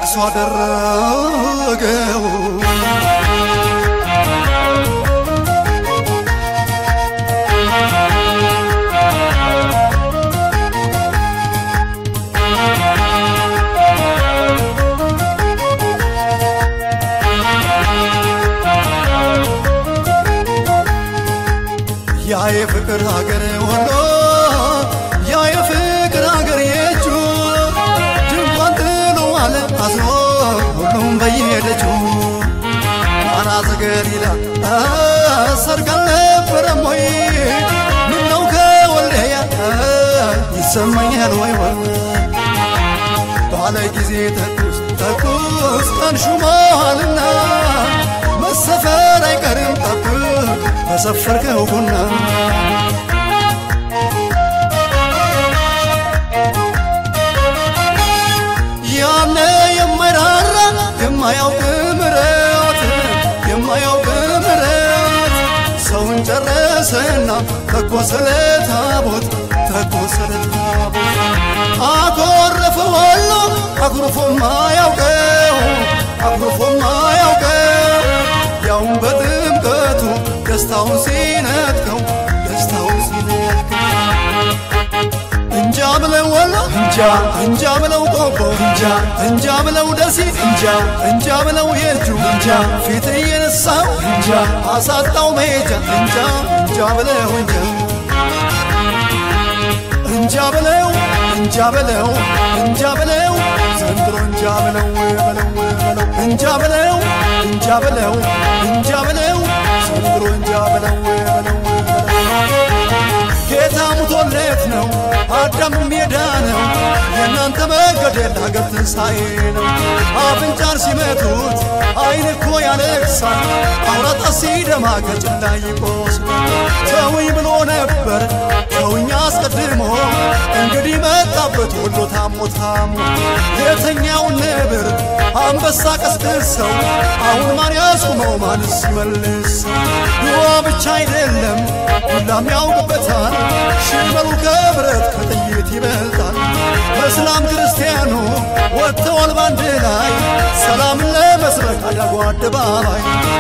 ለቅሶ አደረገው ያ የፍቅር ሀገር ወሎ ያ የፍቅር ሀገር የእጁ ድንኳን ጥሎ አለ አዝኖ ሁሉም በየሄደችው ቃና ዘገሊላ ሰርግ አልነበረም ወይ ምነው ከወልደያ ይሰማኛል ወይ ወይ ባለ ጊዜ ተኩስ ተኩስ ቀን ሹመሃልና መሰፈር አይቀርም ጠብቅ በሰፈርከው ቡና ያነ የማይራራ የማያውቅ ምረት የማያውቅ ምረት ሰውን ጨረሰና ተኮሰለ ታቦት ተኮሰለ ታቦት አኮረፈ ወሎ አኩርፎ ማያውቀው አኩርፎ ማያውቀው ያውን በጥምቀቱ ደስታውን ሲነጥቀው ደስታውን ሲነጥቀው እንጃ ብለው ወሎ እንጃ እንጃ ብለው ቆቦ እንጃ እንጃ ብለው ደሴ እንጃ እንጃ ብለው የእጁ እንጃ ፊት እየነሳው እንጃ አሳጣው መሄጃ እንጃ እንጃ ብለው እንጃ እንጃ ብለው እንጃ ብለው እንጃ ብለው ዘንድሮ እንጃ ብለው በለው በለው እንጃ ብለው እንጃ ብለው እንጃ ብለው ዘንድሮ እንጃ ብለው በለው ጌታ ሙቶለት ነው አዳም ሜዳ ነው የእናንተ መገደል ሀገር ትንሣኤ ነው አፍንጫን ሲመቱት አይን እኮ ያለቅሳል አውራጣ ሲደማ ከጭላ ይቆስላል ተውኝ ብሎ ነበር ተውኝ አስቀድሞ እንግዲህ መጣበት ወሎ ታሞ ታሞ የተኛውን ነብር አንበሳ ቀስቅሰው አሁን ማን ያስቁመው ማንስ ይመልሰው ድዋ ብቻ አይደለም ሁላም ያውቅበታል ሽመሉ ከብረት ከጥይት ይበልጣል እስላም ክርስቲያኑ ወጥተዋል ባንድ ላይ ሰላምን ለመስበክ አዳጉ አደባባይ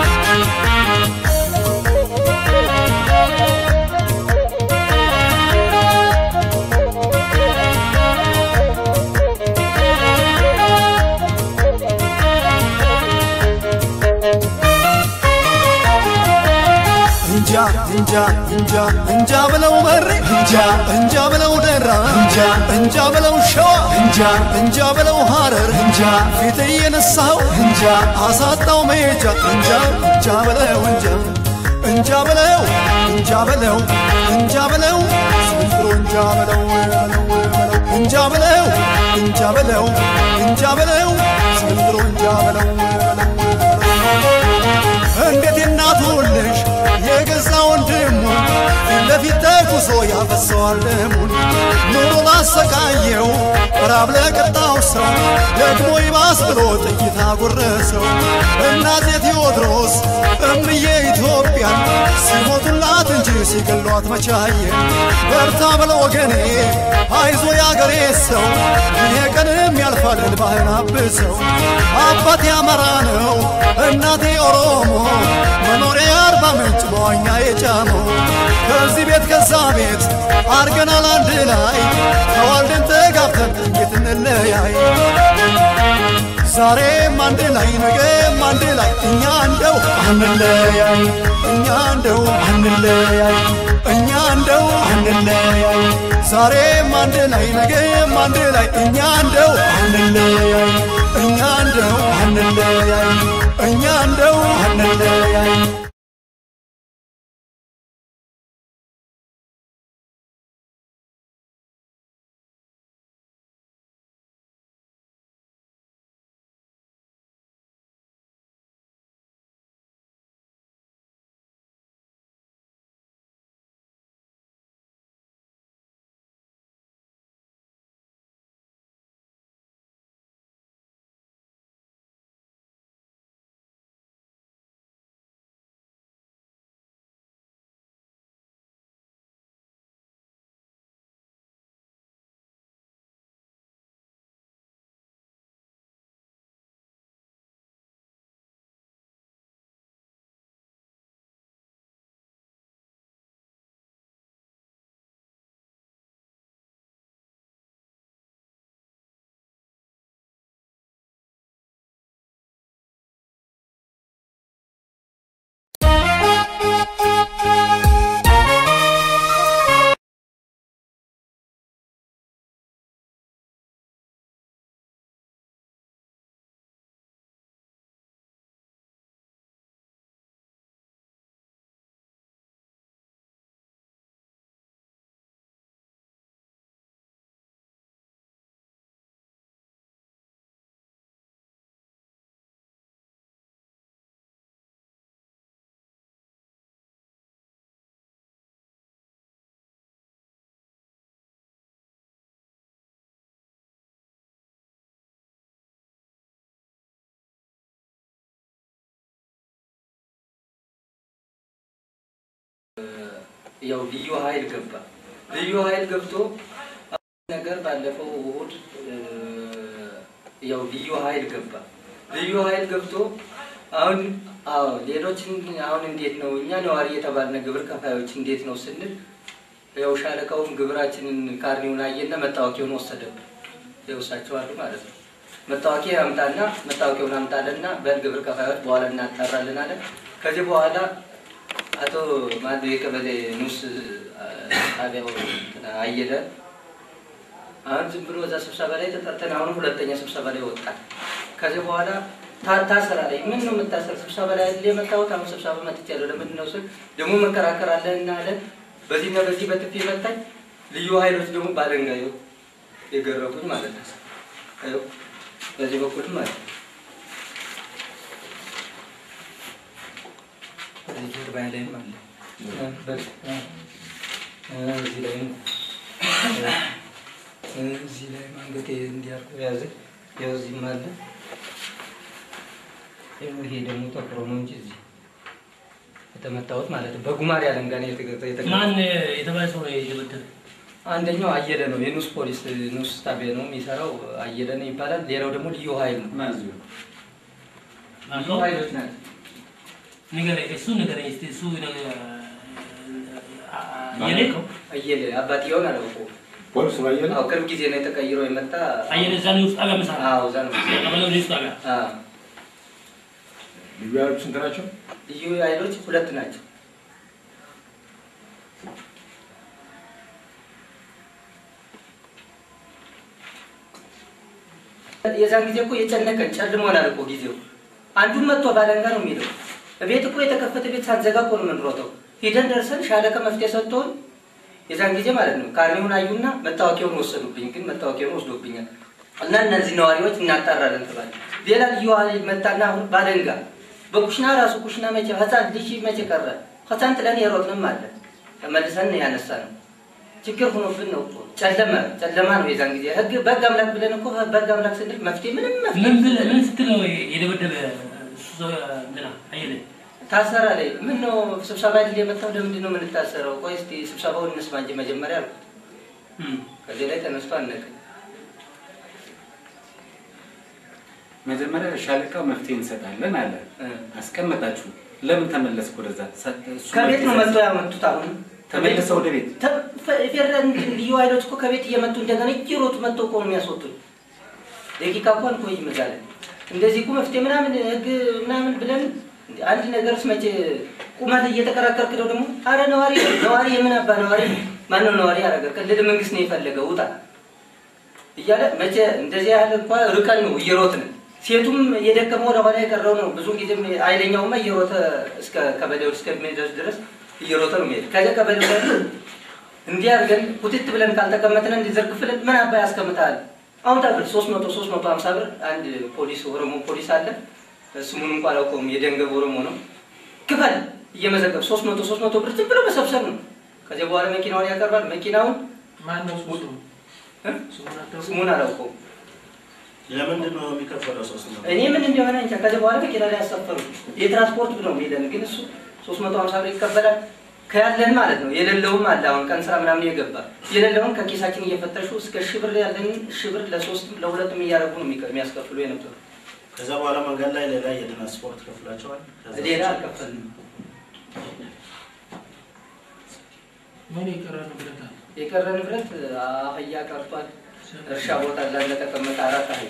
እንጃ እንጃ እንጃ እንጃ ብለው መሬ እንጃ እንጃ ብለው ደራ እንጃ እንጃ ብለው ሸዋ እንጃ እንጃ ብለው ሐረር እንጃ ፊት እየነሳው እንጃ አሳጣው መሄጃ እንጃ እንጃ ብለው እንጃ እንጃ ብለው እንጃ ብለው እንጃ ብለው ዘንድሮ እንጃ ብለው በለው በለው እንጃ ብለው እንጃ ብለው እንጃ ብለው ዘንድሮ እንጃ ብለው በለው እንዴት የናቱን ልጅ የገዛ ወንድሙ ፊት ለፊት ተኩሶ ያፈሰዋል ደሙን ኑሮ ላሰቃየው ራብ ለቀጣው ሰው ደግሞ ይባስ ብሎ ጥይት አጎረሰው እናቴ ቴዎድሮስ እምዬ ኢትዮጵያን ሲሞቱላት እንጂ ሲገሏት መቻየ በርታ ብለ ወገኔ አይዞ ያገሬ ሰው ይሄ ቀንም ያልፋል እንባህን አብሰው አባቴ አማራ ነው እናቴ ኦሮሞ መኖሪያ አርባ ምንጭ በዋኛ የጫመው ከዚህ ቤት ከዛ ቤት አርገናል አንድ ላይ ተዋልደን ተጋብተን እንዴት እንለያይ ዛሬም አንድ ላይ ነገም አንድ ላይ እኛ እንደው አንለያይ እኛ እንደው አንለያይ እኛ እንደው አንለያይ ዛሬም አንድ ላይ ነገም አንድ ላይ እኛ እንደው አንለያይ እኛ እንደው አንለያይ እኛ እንደው አንለያይ ያው ልዩ ኃይል ገባ። ልዩ ኃይል ገብቶ ነገር ባለፈው እሑድ እ፣ ያው ልዩ ኃይል ገባ። ልዩ ኃይል ገብቶ አሁን አዎ ሌሎችን አሁን እንዴት ነው እኛ ነዋሪ የተባልነ ግብር ከፋዮች እንዴት ነው ስንል ያው ሻለቃውም ግብራችንን ካርኒውን አየና መታወቂያውን ወሰደብን። ይወሳቸው አሉ ማለት ነው። መታወቂያ አምጣና መታወቂያውን አምጣለና በል ግብር ከፋዮች በኋላ እናጣራለን አለ። ከዚህ በኋላ አቶ ማዶ የቀበሌ ንስ ጣቢያው እንትና አየለ አሁን ዝም ብሎ እዛ ስብሰባ ላይ ተጠርተን አሁንም ሁለተኛ ስብሰባ ላይ ወጣል። ከዚህ በኋላ ታ- ታሰራ ላይ ምን ነው የምታሰር? ስብሰባ ላይ አይደል የመጣሁት? አሁን ስብሰባ መጥቻለሁ። ለምንድን ነው ስል ደግሞ መከራከር አለን እና አለ በዚህና በዚህ በጥፊ መታኝ። ልዩ ኃይሎች ደግሞ ባለንጋ ይኸው የገረፉኝ ማለት ነው። ይኸው በዚህ በኩል ማለት ነው። በዚህ ጀርባ ላይም አለ እ፣ በዚህ እ፣ እዚህ ላይም እ፣ እዚህ ላይም አንገቴ እንዲያርቁ ያዘ። ይኸው እዚህም አለ። ይኸው ይሄ ደግሞ ጠቁሮ ነው እንጂ እዚህ የተመታሁት ማለት ነው። በጉማሬ አለንጋ ነው የተገ- የተገ- ማን የተባለ ሰው ነው የደበደበ? አንደኛው አየለ ነው፣ የኑስ ፖሊስ ኑስ ጣቢያ ነው የሚሰራው አየለ ነው ይባላል። ሌላው ደግሞ ልዩ ኃይል ነው። ልዩ ኃይሎች ናቸው። ንገረኝ፣ እሱ ንገረኝ እስኪ እሱ ነገር አየለ ነው አየለ አባትየውን አላውቀውም። ፖሊስ ባየለ አዎ ቅርብ ጊዜ ነው የተቀይሮ የመጣ አየለ እዛ ነው ውስጥ ጣቢያ ምሳ አዎ እዛ ነው። ቀበሌ ውስጥ ጣቢያ አዎ ልዩ ኃይሎች ስንት ናቸው? ልዩ ኃይሎች ሁለት ናቸው። የዛን ጊዜ እኮ የጨነቀን ጨልሞናል እኮ ጊዜው። አንዱን መጥቶ ባለንጋ ነው የሚለው ቤት እኮ የተከፈተ ቤት ሳትዘጋ እኮ ነው የምንሮጠው። ሂደን ደርሰን ሻለቃ መፍትሄ ሰጥቶን የዛን ጊዜ ማለት ነው ካርኔውን አዩና መታወቂያውን ወሰዱብኝ። ግን መታወቂያውን ወስዶብኛል እና እነዚህ ነዋሪዎች እናጣራለን ተባለ። ሌላ ልዩ ኃይል መጣና አሁን ባለንጋ በኩሽና ራሱ ኩሽና መቼ ህፃን ልጅ መቼ ቀረ ህፃን ጥለን የሮጥንም አለ ተመልሰን ያነሳ ነው ችግር ሆኖብን ነው እኮ ጨለመ ጨለማ ነው የዛን ጊዜ ህግ በህግ አምላክ ብለን እኮ በህግ አምላክ ስንል መፍትሄ ምንም መፍትሄ ምን ብለህ ምን ስትል ነው የደበደበ እሱ ሰው እንትና አየለ? ታሰራ ላይ ምን ነው ስብሰባ አይደል የመጣው ለምንድን ነው የምንታሰረው ቆይ እስኪ ስብሰባውን እንስማ እንጂ መጀመሪያ አልኩት እም። ከዚህ ላይ ተነስቶ አነቀ መጀመሪያ ሻለቃው መፍትሄ እንሰጣለን አለ። እ። አስቀመጣችሁ። ለምን ተመለስክ ወደዛ? ሰ- እሱ ከቤት ነው መፍትሄ መጥቶ ያመጡት አሁን ተመልሰው ወደ ቤት ተ- ፈ- ፌደራል ልዩ ኃይሎች እኮ ከቤት እየመጡ እንደገና እየሮጡ መጥተው እኮ ነው የሚያስወጡን። ደቂቃ እኮ አንቆይም እዛ ላይ እንደዚህ እኮ መፍትሄ ምናምን ህግ ምናምን ብለን አንድ ነገርስ መቼ ቁመት እየተከራከርክ ነው ደግሞ። አረ ነዋሪ ነዋሪ የምን አባ ነዋሪ ማነው ነዋሪ ያደረገ? ክልል መንግስት ነው የፈለገው ውጣ እያለ መቼ እንደዚህ ያህል እንኳ ርቀን ነው እየሮጥን ሴቱም የደከመው ወደኋላ የቀረው ነው። ብዙ ጊዜም ኃይለኛውማ እየሮጠ እስከ ቀበሌው እስከሚደርስ ድረስ እየሮጠ ነው የሚሄድ። ከዚያ ቀበሌው ላይ እንዲህ አድርገን ኩትት ብለን ካልተቀመጥን እንዲዘርግፍልን ምን አባ ያስቀምጣል? አሁን ታብር ሶስት መቶ ሶስት መቶ ሀምሳ ብር አንድ ፖሊስ ኦሮሞ ፖሊስ አለ ስሙን እንኳ አላውቀውም። የደንገብ ኦሮሞ ነው። ክፈል እየመዘገብ ሶስት መቶ ሶስት መቶ ብር ዝም ብሎ መሰብሰብ ነው። ከዚያ በኋላ መኪናውን ያቀርባል። መኪናውን ማን ነው ስሙ? እ? ስሙን አታውቅም? ስሙን አላውቀውም። ለምንድን ነው የሚከፈለው? ሶስት ነው እኔ ምን እንደሆነ እንጃ። ከዚህ በኋላ መኪና ላይ ያሳፈሩ የትራንስፖርት ብለው የሚለን ግን እሱ ሶስት መቶ ሀምሳ ብር ይቀበላል ከያለን ማለት ነው። የሌለውም አለ አሁን ቀን ስራ ምናምን የገባ የሌለውን ከኪሳችን እየፈተሹ እስከ ሺህ ብር ያለን ሺህ ብር ለሶስትም ለሁለትም እያደረጉ ነው የሚቀ- የሚያስከፍሉ የነበሩ። ከዛ በኋላ መንገድ ላይ ሌላ የትራንስፖርት ከፍላቸዋል። ከዛ ሌላ አልከፈልንም። ምን የቀረ ንብረት አለ? የቀረ ንብረት አህያ ቀርቷል። እርሻ ቦታ ላይ ለተቀመጠ አራት አህያ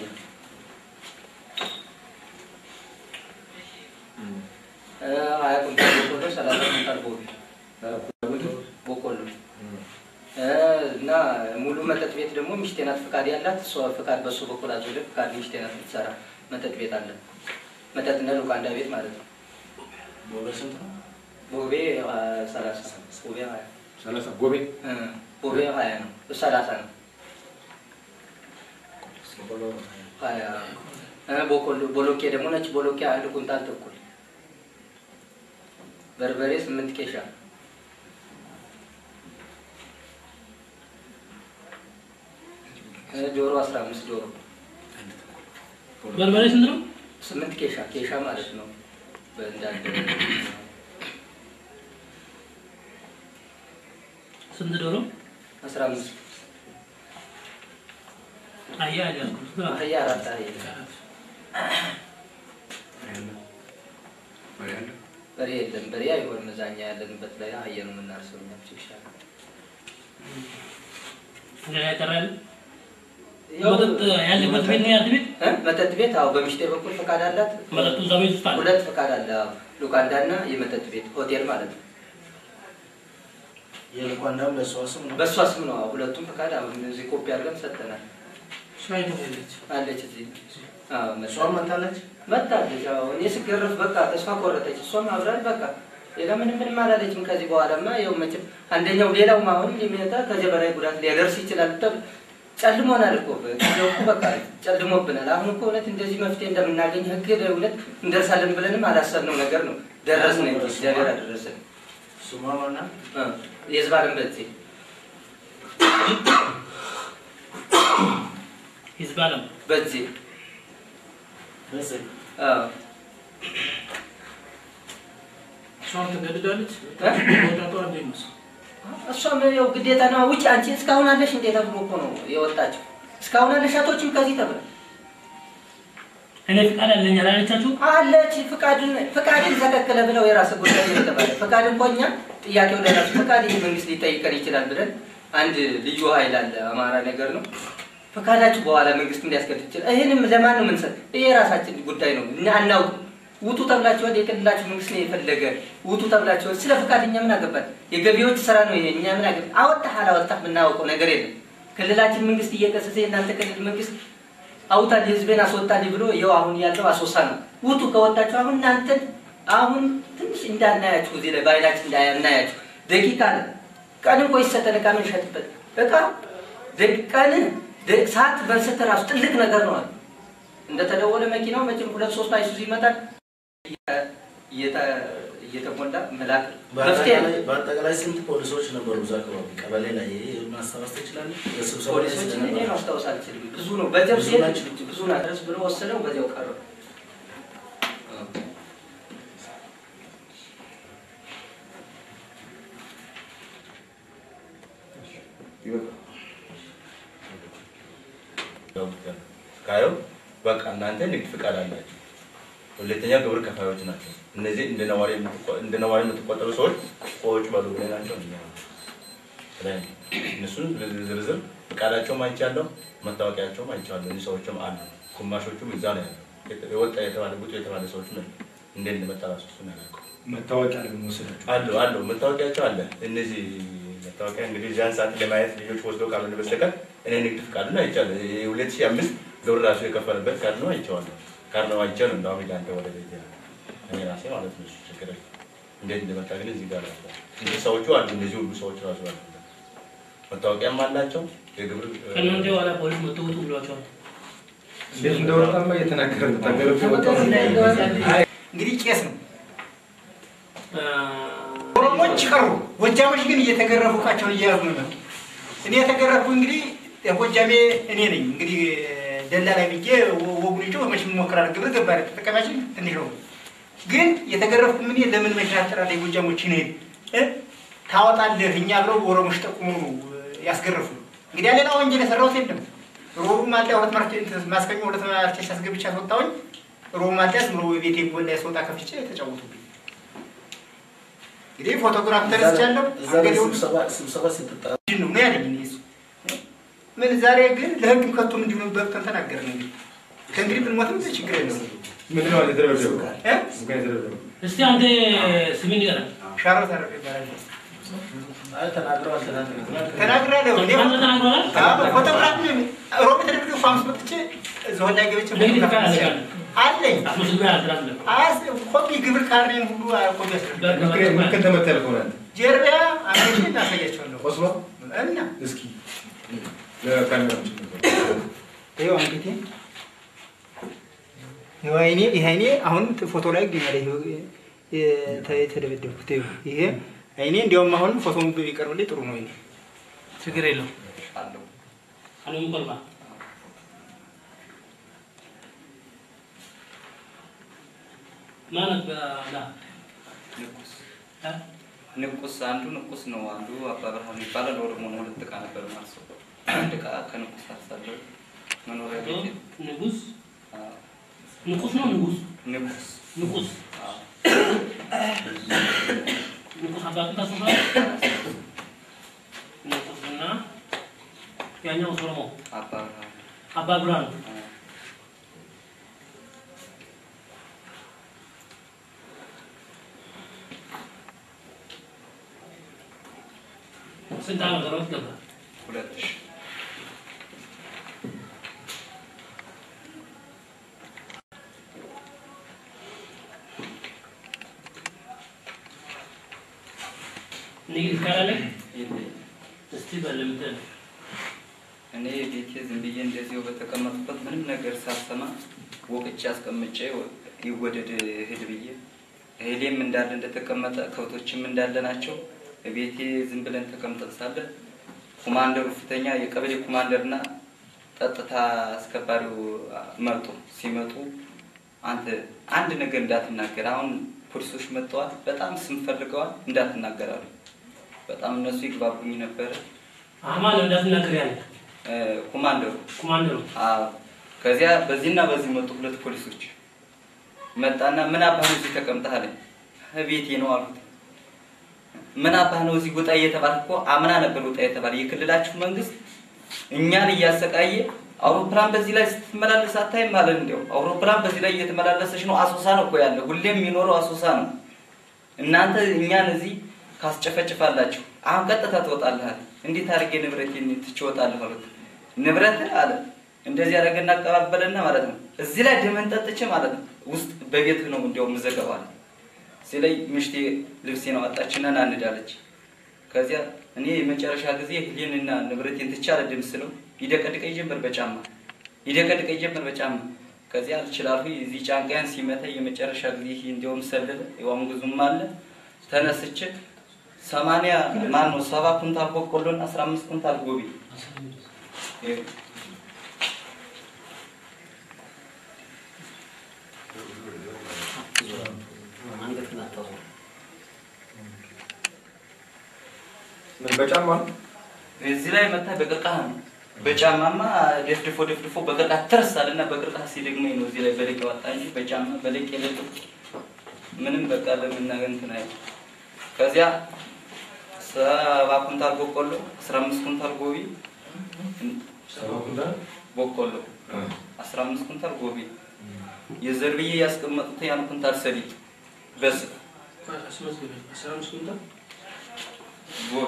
እ፣ ሀያ ኩንታል በቆሎ፣ ሰላሳ ኩንታል ቦቢ በቆሎ እ፣ እና ሙሉ መጠጥ ቤት ደግሞ ሚስቴ ናት ፍቃድ ያላት እሷ ፍቃድ በሱ በኩል አዞለ ፍቃድ ሚስቴ ናት የምትሰራ መጠጥ ቤት አለ። መጠጥና ሉቃንዳ ቤት ማለት ነው። ቦሌ ስንት ነው? ቦቤ አ፣ ሰላሳ ቦቤ ሀያ ሰላሳ ጎቤ እ፣ ቦቤ ሀያ ነው ሰላሳ ነው ቦሎ ሀያ እ፣ ቦቆሎ ቦሎቄ ደግሞ ነጭ ቦሎቄ አንድ ኩንታል ተኩል በርበሬ ስምንት ኬሻ እ፣ ዶሮ አስራ አምስት ዶሮ በርበሬ ስንት ነው? ስምንት ኬሻ ኬሻ ማለት ነው በእንዳንድ ስንት ዶሮ? አስራ አምስት አህያ አልያዝኩም። ስንት ነው? አህያ አራት አህያ በሬ የለም። በሬ አይሆንም። እዛኛ ያለንበት ላይ አህያ ነው የምናርሰው እኛ ብቻ ይሻላል። ሌላ ይቀራል? ያው መጠጥ ያለበት ቤት ነው ያንተ ቤት? እ? መጠጥ ቤት አዎ፣ በሚስቴ በኩል ፈቃድ አላት። መጠጡ እዛ ቤት ውስጥ አለ? ሁለት ፈቃድ አለ። አዎ። ሉካንዳና የመጠጥ ቤት ሆቴል ማለት ነው። የልኳንዳም በእሷ ስም ነው። በእሷ ስም ነው። አዎ፣ ሁለቱም ፈቃድ አሁን እዚህ ኮፒ አድርገን ሰጥተናል። ሻይ ነው ያለች። አለች እዚህ አዎ፣ መጣ- እሷም መታለች። መጣለች። አዎ፣ እኔ ስገረፍ በቃ ተስፋ ቆረጠች። እሷም አብራል በቃ ሌላ ምንም ምንም አላለችም። ከዚህ በኋላማ ያው መቼም አንደኛው ሌላውም አሁን ሊመጣ ከዚህ በላይ ጉዳት ሊያደርስ ይችላል። ተብ ጨልሞናል እኮ ጊዜው እኮ በቃ ጨልሞብናል። አሁን እኮ እውነት እንደዚህ መፍትሄ እንደምናገኝ ህግ እውነት እንደርሳለን ብለንም አላሰብነው ነገር ነው። ደረስን እንጂ እግዚአብሔር አደረሰን። ስሟ ማናት? እ የህዝብ አለም በዚህ ህዝብ አለም በዚህ በዚህ አዎ እሷም ተገድዳለች። እ? ወጣቷ እንዴት ነው? እሷም ያው ግዴታ ነው። ውጭ አንቺ እስካሁን አለሽ እንዴ ተብሎ እኮ ነው የወጣችው። እስካሁን አለሽ አቶችም ከዚህ ተብለ እኔ ፍቃድ አለኝ አላለቻችሁ? አለች ፍቃድን ፍቃድን ተከከለ ብለው የራስ ጉዳይ ነው የተባለ ፍቃድ እንኳ እኛ ጥያቄው ለራሱ ፍቃድ ይህ መንግስት ሊጠይቀን ይችላል ብለን አንድ ልዩ ኃይል አለ አማራ ነገር ነው ፈቃዳችሁ በኋላ መንግስት እንዲያስገድ ይችላል። ይህንም ለማን ነው የምንሰጥ? ይህ የራሳችን ጉዳይ ነው እና አናውቅም። ውጡ ተብላችኋል። የክልላችሁ መንግስት ነው የፈለገ ውጡ ተብላችኋል። ስለ ፍቃድ እኛ ምን አገባን? የገቢዎች ስራ ነው ይሄ። እኛ ምን አገባን? አወጣህ አላወጣህ የምናውቀው ነገር የለም። ክልላችን መንግስት እየቀሰሰ የእናንተ ክልል መንግስት አውጣል ህዝቤን አስወጣልኝ ብሎ ይኸው አሁን ያለው አስወሳ ነው። ውጡ ከወጣችሁ አሁን እናንተን አሁን ትንሽ እንዳናያችሁ እዚህ ላይ በአይናችን እንዳናያችሁ ደቂቃ አለ። ቀን እንኳ ይሰጠን እቃ የምንሸጥበት እቃ ደ- ቀን ደ- ሰዓት በንሰተ ራሱ ትልቅ ነገር ነው አለ። እንደተደወለ መኪናው መቼም ሁለት ሶስት አይሱዙ ይመጣል እየተ- እየተሞላ መላክ መፍትሄ ነው። በአጠቃላይ- በአጠቃላይ ስንት ፖሊሶች ነበሩ እዛ አካባቢ ቀበሌ ላይ? ይሄ ማስታወስ ትችላለህ? በስብሰባ ላይ ፖሊሶችን እኔ ስለነበረ። ማስታወስ አልችልም። ብዙ ነው በዚያው ብዙ ሲሄድ ናቸው። ብዙ ናድረስ ብሎ ወሰደው በዚያው ቀረ። ካየው በቃ እናንተ ንግድ ፍቃድ አላችሁ። ሁለተኛ ግብር ከፋዮች ናቸው። እነዚህ እንደ ነዋሪ የምትቆ- እንደ ነዋሪ የምትቆጠሩ ሰዎች ቆዎች በሉ ብለህ ናቸው። እኛ ብለን እነሱን ዝርዝር ፍቃዳቸውም አይቻለሁ፣ መታወቂያቸውም አይቻለሁ። እዚህ ሰዎችም አሉ። ግማሾቹም እዛ ነው ያለው። የወጣ የተባለ ጉጡ የተባለ ሰዎች ነው እንዴት እንደመጣ ራሱ እሱን አላውቅም። መታወቂያ ለምን ወሰዳችሁ? አሉ አሉ መታወቂያቸው አለ። እነዚህ መታወቂያ እንግዲህ እዚያን ሰዓት ለማየት ልጆች ወስዶ ካልሆነ በስተቀር እኔ ንግድ ፍቃዱን አይቻለሁ። የሁለት ሺህ አምስት ግብር ራሱ የከፈለበት ካርድ ነው አይቼዋለሁ። ካርድ ነው አይቼ ነው እንደውም ሄዳ አንተ ወደ ቤት እኔ ራሴ ማለት ነው። እሱ ችግር የለም። እንዴት እንደመጣ ግን እዚህ ጋር አለ። እነዚህ ሰዎቹ አሉ። እነዚህ ሁሉ ሰዎች ራሱ አሉ። መታወቂያም አላቸው። የግብር ከእናንተ በኋላ ፖሊስ መጥቶ ውጡ ብሏቸዋል። እንዴት እንደወጣማ እየተናገረ ነው። ተገርፎ የወጣው እንግዲህ ቄስ ነው። አ፣ ኦሮሞች ቀሩ። ጎጃሞች ግን እየተገረፉ እቃቸውን እየያዙ ነው። እኔ የተገረፍኩ እንግዲህ ጎጃሜ እኔ ነኝ። እንግዲህ ደላላ ብዬ ወጉን ይጮ መቼም እሞክራለሁ። ግብር ገባሪ ተጠቃሚያችን ትንሽ ነው። ግን የተገረፍኩ ምን ለምን መሽን አጠራለሁ? ጎጃሞች ነ ታወጣለህ እኛ ብለው ኦሮሞች ጠቁሙ ነው ያስገረፉ። እንግዲህ ሌላ ወንጀል የሰራሁት የለም። ሮቡ ማልያ ሁለት ማርኬ ማስከኛ ሁለት ማርኬ አስገብቼ አስወጣሁኝ። ሮቡ ማልያ ዝም ብሎ ቤቴ ጎን ላይ ስወጣ ከፍቼ ተጫወቱብኝ። እንግዲህ ፎቶግራፍ ተነስቻለሁ። እዛ ላይ እንግዲህ ስብሰባ ስብሰባ ስትጠራ ምንድን ነው ነው ያለኝ እኔ እሱ ምን ዛሬ ግን ለህግም ከቶ እንዲሁ ነው በብተን ተናገርን። እንግዲህ ከእንግዲህ ብንሞትም ችግር የለውም ምንድን ነው የተደረገው? እ? ምክንያት የተደረገው እስቲ አንተ ስሜን ንገረን። ሻረው ተረፈ ይባላል። አይ ተናግረዋል ተናግረዋል ተናግራለሁ እኔ አንተ ተናግረዋል? አዎ፣ ፎቶግራፍ ሮብ ተደርጎ ፋምስ መጥቼ እዛው ላይ ገብቼ ንግድ ፎቶግራፍ ፍቃድ አንስቻለሁ። አለኝ አስመስግባ ያስላለ አስ ኮፒ ግብር ካርኔን ሁሉ ኮፒ አስደርግ ምክንያት ተመታ ያልከው ናንተ ጀርቢያ አንቺ እናሳያቸዋለሁ ቆስሎ እና እስኪ ለካሜራዎች ይኸው አንገቴ ይኸው አይኔ ይሄ አይኔ አሁን ፎቶ ላይ ይገኛል። ይኸው የተ- የተደበደብኩት ይኸው ይሄ አይኔ እንዲያውም አሁን ፎቶውን ቢቀርብልኝ ጥሩ ነው። ይሄ ችግር የለው አለው አሁንም ቆልባ ማለት በላ ንቁስ አንዱ ንቁስ ነው፣ አንዱ አባ ብርሃኑ ይባላል። ኦሮሞ ነው። ሁለት ዕቃ ነበር ማለት ነው። አንድ ዕቃ ከንቁስ አርሳለሁ። መኖሪያ ቤት ንጉስ ንቁስ ነው ንጉስ ንቁስ ንቁስ አዎ። ንጉስ አባቱን ታስታውሳለህ? ንጉስና ያኛው ኦሮሞ አባ ብርሃኑ አባ ብርሃኑ አዎ። ስንት ዓመት ሮት ገባ? ሁለት ሺህ ንግድ ይካላለህ? የለኝም። እስቲ በልምድ እኔ ቤቴ ዝም ብዬ እንደዚሁ በተቀመጡበት ምንም ነገር ሳልሰማ ወቅቼ አስቀምጬ ይወደድ እህል ብዬ እህሌም እንዳለ እንደተቀመጠ ከብቶችም እንዳለ ናቸው። ቤቴ ዝም ብለን ተቀምጠን ሳለ ኮማንደሩ ፊተኛ የቀበሌ ኮማንደርና ጸጥታ አስከባሪው መጡ። ሲመጡ አንተ አንድ ነገር እንዳትናገር፣ አሁን ፖሊሶች መጥተዋል፣ በጣም ስም ፈልገዋል፣ እንዳትናገራሉ። በጣም እነሱ ይግባቡኝ ነበረ። አማን እንዳትናገር ያለ እ፣ ኮማንደሩ ኮማንደሩ አዎ ከዚያ በዚህና በዚህ መጡ ሁለት ፖሊሶች መጣና ምን አባህ ነው እዚህ ተቀምጠህ አለኝ ቤቴ ነው አሉት ምን አባህ ነው እዚህ ውጣ እየተባልክ እኮ አምና ነበር ውጣ የተባለ የክልላችሁ መንግስት እኛን እያሰቃየ አውሮፕላን በዚህ ላይ ስትመላለስ አታይም ማለት እንዲያው አውሮፕላን በዚህ ላይ እየተመላለሰች ነው አሶሳ ነው እኮ ያለ ሁሌም የሚኖረው አሶሳ ነው እናንተ እኛን እዚህ ካስጨፈጭፋላችሁ አሁን ቀጥታ ትወጣለህ አለ እንዴት አድርጌ ንብረቴን ትቼ እወጣለሁ አሉት ንብረት አለ እንደዚህ አደረገና አቀባበለና ማለት ነው እዚህ ላይ ደመን ጠጥቼ ማለት ነው ውስጥ በቤት ነው እንዲያው ምዘገባል ሲለኝ ምሽቴ ልብሴን አወጣችና ና እንዳለች ከዚያ እኔ የመጨረሻ ጊዜ ህሊንና ንብረቴን ትቼ አልሄድም ስለው ይደቀድቀኝ ጀመር በጫማ ይደቀድቀኝ ጀመር በጫማ ከዚያ አልችላሉ እዚህ ጫንቃያን ሲመታ የመጨረሻ ጊዜ ይሄ እንዲያውም ሰለለ የዋም ጉዙም አለ ተነስቼ ሰማንያ ማን ነው ሰባ ኩንታል በቆሎና አስራ አምስት ኩንታል ጎቢ ይኸው አንገትን አታዞር። ምን በጫማ ነው? እዚህ ላይ መታ በቅርቃህ ነው። በጫማማ ደፍድፎ ደፍድፎ በቅርቃህ ትርሳል እና በቅርቃህ ሲደግመኝ ነው እዚህ ላይ በለቅ ያወጣ እንጂ በጫማ በለቅ የለቅ ምንም በቃ ለምናገር እንትን አይ ከዚያ ሰባ ኩንታል በቆሎ አስራ አምስት ኩንታል ጎቢ ሰባ ኩንታል በቆሎ አስራ አምስት ኩንታል ጎቢ የዘር ብዬ ያስቀመጡት ያን ኩንታል ሰሊጥ በስ አስራ አምስት ኩንታል ጎቢ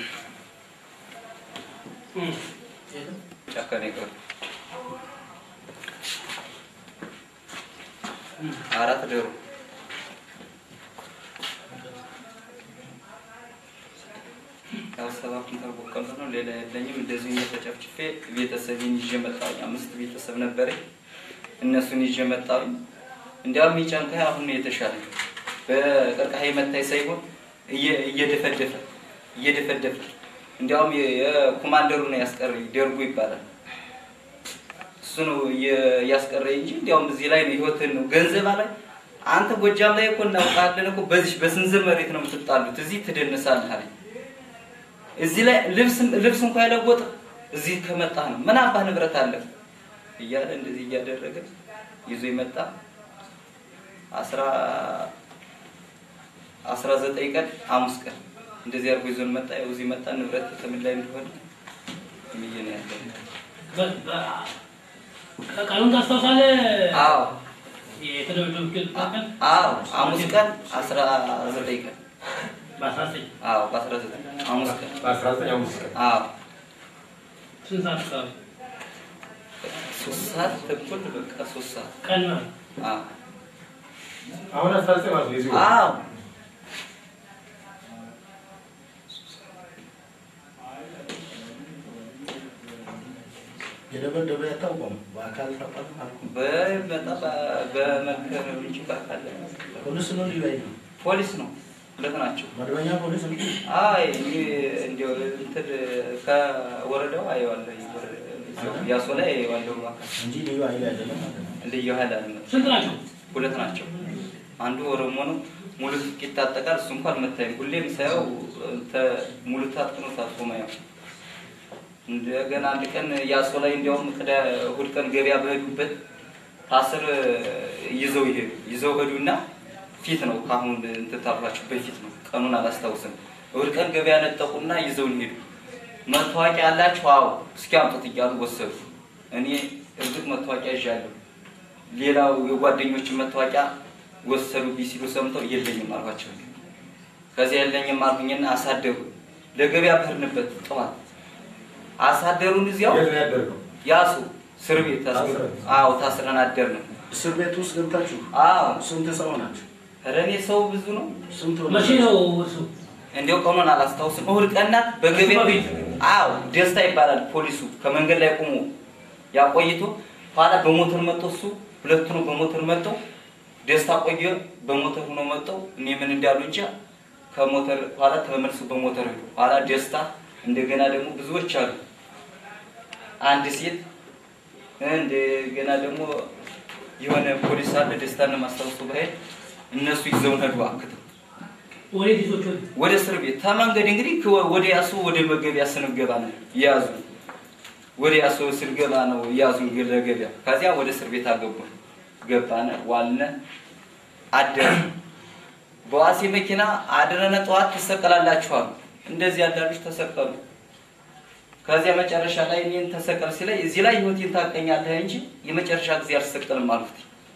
እም፣ ጫካ ነው የቀሩ አራት ዶሮ ያው ሰባ ኩንታል በቆሎ ነው። ሌላ የለኝም። እንደዚሁ ተጨፍጭፌ ቤተሰቤን ይዤ መጣሁኝ። አምስት ቤተሰብ ነበረኝ። እነሱን ይዤ መጣሁኝ። እንዲያውም የጫንቃይ አሁን ነው የተሻለ በቀርቃሃ መታይ ሳይሆን እየ- እየደፈደፈ እየደፈደፈ እንዲያውም የ- የኮማንደሩ ነው ያስቀረኝ። ደርጉ ይባላል። እሱ ነው እየ- ያስቀረኝ እንጂ እንዲያውም እዚህ ላይ ነው ህይወትን ነው ገንዘብ ላይ አንተ ጎጃም ላይ እኮ እናውቃለን እኮ በዚህ በስንዝር መሬት ነው የምትጣሉት፣ እዚህ ትደንሳለህ አለኝ። እዚህ ላይ ልብስ ልብስ እንኳ የለወጥ እዚህ ከመጣህ ነው ምን አባህ ንብረት አለ እያለ እንደዚህ እያደረገ ይዞ ይመጣ አስራ አስራ ዘጠኝ ቀን ሐሙስ ቀን እንደዚህ አድርጎ ይዞን መጣ። ያው እዚህ መጣ ንብረት ከምን ላይ እንደሆነ ብዬ ነው ያለው። በ- በ- ቀኑን ታስታውሳለህ? አዎ የተደበደብክበት ቀን አዎ ሐሙስ ቀን አስራ ዘጠኝ ቀን በአስራ ዘጠኝ አዎ በአስራ ዘጠኝ ሐሙስ ቀን በአስራ ዘጠኝ አምስት ቀን አዎ ስንት ሰዓት አካባቢ ሶስት ሰዓት ተኩል በቃ ሶስት ሰዓት ቀን ማለት አዎ አሁን አስራ ዘጠኝ ማለት ነው የዚህ ወር። አዎ የደበደበ ያታውቀም በአካል ታውቃለህ አልኩ። በመጣ በመከር እንጂ በአካል ፖሊስ ነው ልዩ ኃይል ነው ፖሊስ ነው ሁለት ናቸው። መደበኛ ፖሊስ ነው። አይ እኔ እንዲያው እንትን ከወረዳው አየዋለሁ ያሶ ላይ አየዋለሁ አካል እንጂ ልዩ ኃይል አይደለም ማለት ነው። ልዩ ኃይል አልመጣም። ስንት ናቸው? ሁለት ናቸው። አንዱ ኦሮሞ ነው። ሙሉ ትጥቅ ይታጠቃል። እሱ እንኳን መታየም ሁሌም ሳየው ተ- ሙሉ ታጥቅ ነው ታጥቆ ማየው። እንደገና አንድ ቀን ያሶ ላይ እንዲያውም ቅዳ እሑድ ቀን ገበያ በሄዱበት ታስር ይዘው ይሄዱ ይዘው ሄዱና ፊት ነው ከአሁን እንትን ታሏቸው በፊት ነው ቀኑን አላስታውስም። እሑድ ቀን ገበያ ነጠቁና ይዘውን ሄዱ። መታወቂያ ያላችሁ? አዎ እስኪ አምጡት እያሉ ወሰዱ። እኔ እርግጥ መታወቂያ ይዣለሁ። ሌላው የጓደኞችን መታወቂያ ወሰዱብኝ ሲሉ ሰምተው የለኝም አልኳቸው። ከዚያ የለኝም አልኩኝና አሳደሩ። ለገበያ በሄድንበት ጠዋት አሳደሩን እዚያው የት ነው ያደርገው? ያሱ እስር ቤት ታስገ- ታስረን? አዎ ታስረን አደርን። እስር ቤት ውስጥ ገብታችሁ አዎ ስንት ሰው ናቸው? ኧረ እኔ ሰው ብዙ ነው። ስንት ሆነ? መቼ ነው እሱ? እንዲያው ቀኑን አላስታውስም። እሑድ ቀን ናት። በገበያ በፊት? አዎ ደስታ ይባላል ፖሊሱ ከመንገድ ላይ ቆሞ ያቆይቶ ኋላ በሞተር መጥቶ እሱ ሁለቱ ነው በሞተር መጥተው ደስታ ቆየ በሞተር ሆኖ መጥተው እኔ ምን እንዳሉ እንጃ ከሞተር ኋላ ተመልሶ በሞተር ሄዱ። ኋላ ደስታ እንደገና ደግሞ ብዙዎች አሉ። አንድ ሴት እንደገና ደግሞ የሆነ ፖሊስ አለ ደስታን ማስታወሱ ባሄድ እነሱ ይዘውን ሄዱ አክተው ወዴት ይዞች ወደ ወደ እስር ቤት ተመንገድ እንግዲህ ከ- ወደ ያሱ ወደ መገቢያ ስንገባ ነው የያዙ ወደ ያሱ ስንገባ ነው የያዙ ለገቢያ ከዚያ ወደ እስር ቤት አገቡን ገባነ ዋልነ አደረ በዋሴ መኪና አድረነ ጠዋት ትሰቀላላችኋል እንደዚህ ያዳሉች ተሰቀሉ ከዚያ መጨረሻ ላይ እኔን ተሰቀል ሲለኝ እዚህ ላይ ህይወቴን ታቀኛለህ እንጂ የመጨረሻ ጊዜ አልሰቀልም አልኩት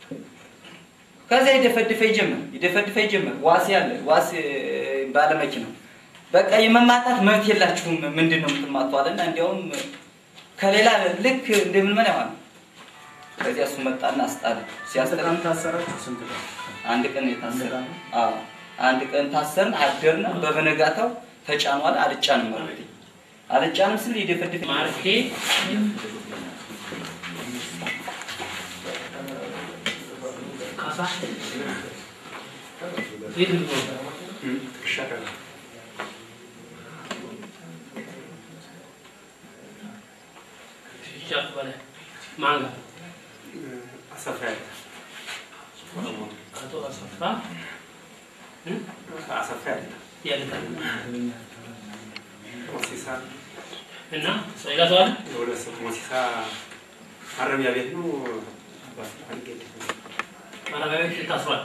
ከዚያ ይደፈድፈኝ ጀመር ይደፈድፈኝ ጀመር ዋሴ አለ ዋሴ ባለ መኪና በቃ የመማታት መብት የላችሁም ምንድን ነው የምትማቷልና እንዲያውም ከሌላ ልክ እንደምን ምን ያሆን ከዚያ እሱ መጣና አስጣለ ስንት ሲያስጠላ ቀን ታሰራችሁ? ስንት ቀን? አንድ ቀን የታሰረ አዎ አንድ ቀን ታሰርን አደርን በበነጋታው ተጫኗል አልጫንም ማለት አልጫንም ስል ይደፈድፈኝ ማርኬ ካሳ የት ነው? ሻፍ በላይ ማን ጋር? አሰፋ ያለ አቶ አሰፋ አሰፋ ያለ ያለታል ሞሲሳ እና ሌላ ሰው አለ? የሁለት ሰው ሞሲሳ ማረሚያ ቤት ነው። አልጌድ ማረሚያ ቤት ታስሯል።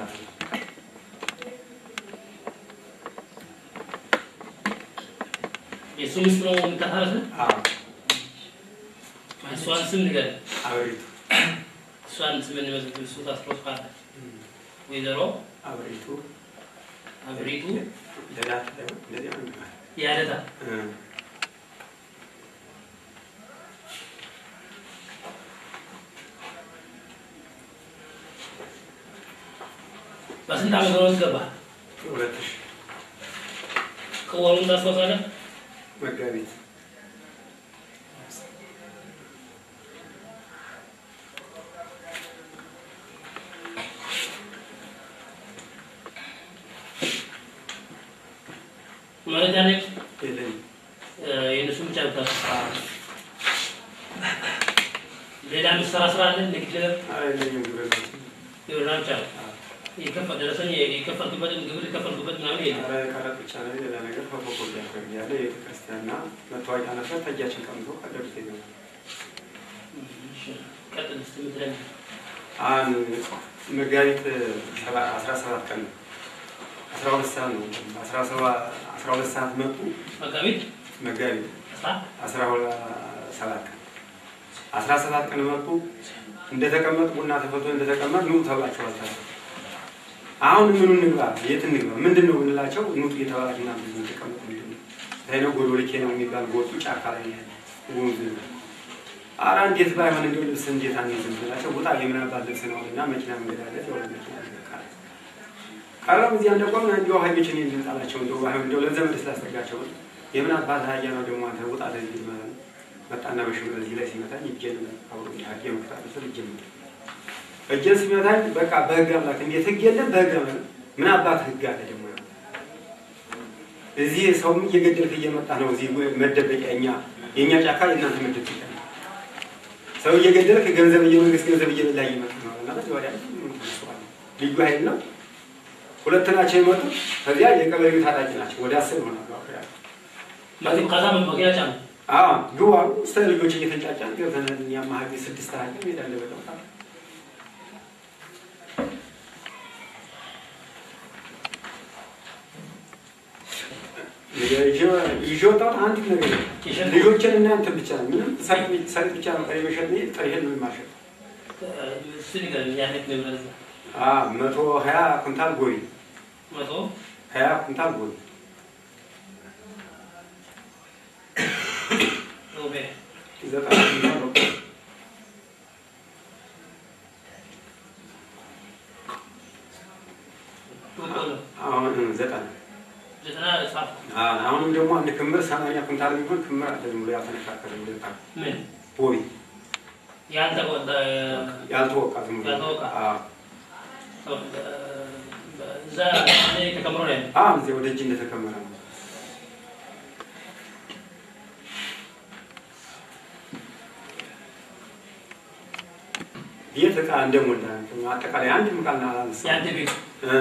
የእሱ ሚስት ነው የምታሳረስ? እሷን ስም ንገረኝ። አብሪቱ እሷን ስም እንመዘግብ። እሱ ታስሮ ካለ ወይዘሮ አብሪቱ አብሪቱ ለዳት እንደዚያ ነው የሚባለው። ያደታ እ በስንት ዓመት ነው ገባ? ሁለት ሺህ ከወሩን ታስታውሳለህ? መጋቢት ማለት ያለ የለኝም። የእነሱ ብቻ ብታስ ሌላ የምትሰራ ስራ አለ? ንግድ ኧረ የለኝም ግብር ነው። ግብርና ብቻ ነው። የከፈ- ደረሰኝ የከፈልኩበትን ግብር የከፈልኩበት ምናምን የለም። ኧረ ቀረጥ ብቻ ነው። ሌላ ነገር ከፎቆ ያደርግ ያለ የቤተክርስቲያንና መታወቂያ ነበር ተጃችን ቀምቶ ቀደዱት ይገኛል። ቀጥል እስኪ የምትለኝ አሁን መጋቢት ሰባ- አስራ ሰባት ቀን ነው። አስራ ሁለት ሰዓት ነው። አስራ ሰባ- አስራ ሁለት ሰዓት መጡ። መጋቢት መጋቢት አስራ አስራ ሁለት ሰባት ቀን አስራ ሰባት ቀን መጡ። እንደተቀመጥ ቡና ተፈልቶ እንደተቀመጥ ኑ ተብላችኋል። ታዲያ አሁን ምኑ እንግባ፣ የት እንግባ፣ ምንድን ነው ብንላቸው ኑጡ እየተባላችሁ ና ብዙ ተቀመጡ። ምንድን ነው ታይነ ጎዶልኬ ነው የሚባል ጎጡ ጫካ ላይ ነው ያለ ወንዝ ነው። ኧረ እንዴት ባይሆን እንደው ልብስ እንዴት አንይዝም ብላቸው ውጣ የምናባት ልብስ ነው እና መኪና መንገድ አለ የሆነ መኪና ይበቃል። ቀረም እዚያ እንደቆም እንዲሁ ሀይሎችን ልንጣላቸው እንደው ባይሆን እንደው ለዘመድ ስላስጠጋቸው የምን አባት ሀያ ነው ደግሞ አንተ ውጣ ለዚህ ማለት ነው። መጣና በሽብር እዚህ ላይ ሲመታኝ እጄን አብሮ ሀጌ መክታት ስል እጄን መታ። እጄን ሲመታኝ በቃ በህግ አምላክ እንዴት ህግ የለም በህግ አምላክ ምን አባት ህግ አለ ደግሞ እዚህ ሰውም እየገደልክ እየመጣ ነው። እዚህ መደበቂያ እኛ የእኛ ጫካ የእናንተ መደበቂያ ነው። ሰው እየገደልክ ገንዘብ የመንግስት ገንዘብ እየበላ እየመጣ ነው እና በዚህ ወዲያ ልዩ ኃይል ነው። ሁለት ናቸው የመጡት። ከዚያ የቀበሌው ታጣቂ ናቸው። ወደ አስር ይሆናሉ። አሁን ያሉት። ከዛ መግቢያ ጫኑ። አዎ ግቡ አሉ። እስከ ልጆች እየተንጫጫን ገብተን ያማሀል ስድስት ሀያ ሜዳ ለበለው ይዤ ወጣሁት አንዲት ነገር ነው። ልጆችን እና እንትን ብቻ ነው። ምንም ሰሊጥ ብቻ ነው ቀሪ መሸጥ ነው። ጥሬህን ነው የማሸጥ። እሱ ንገረኝ፣ ያለት ንብረት ነው። አዎ መቶ ሀያ ኩንታል ጎይ መቶ ሀያ ኩንታል ጎይ ሮቤ ዘጠና ኩንታል በቆሎ በቆሎ አሁን ዘጠና ዘጠና ጻፍ አዎ፣ አሁንም ደግሞ አንድ ክምር ሰማንያ ኩንታል የሚሆን ክምር አለ ዝም ብሎ ያልተነካከለ ሁለት ምን ቦይ ያንተ ቆጣ ያልተወቃ ዝም ብሎ ያልተወቃ። አዎ እዛ እኔ ተከምሮ ነው ያለው። አሁን እዚህ ወደ እጅ እንደተከመረ ነው። ቤት ዕቃ እንደሞላ አጠቃላይ አንድ ምቃልና አላነሳ ያንተ ቤት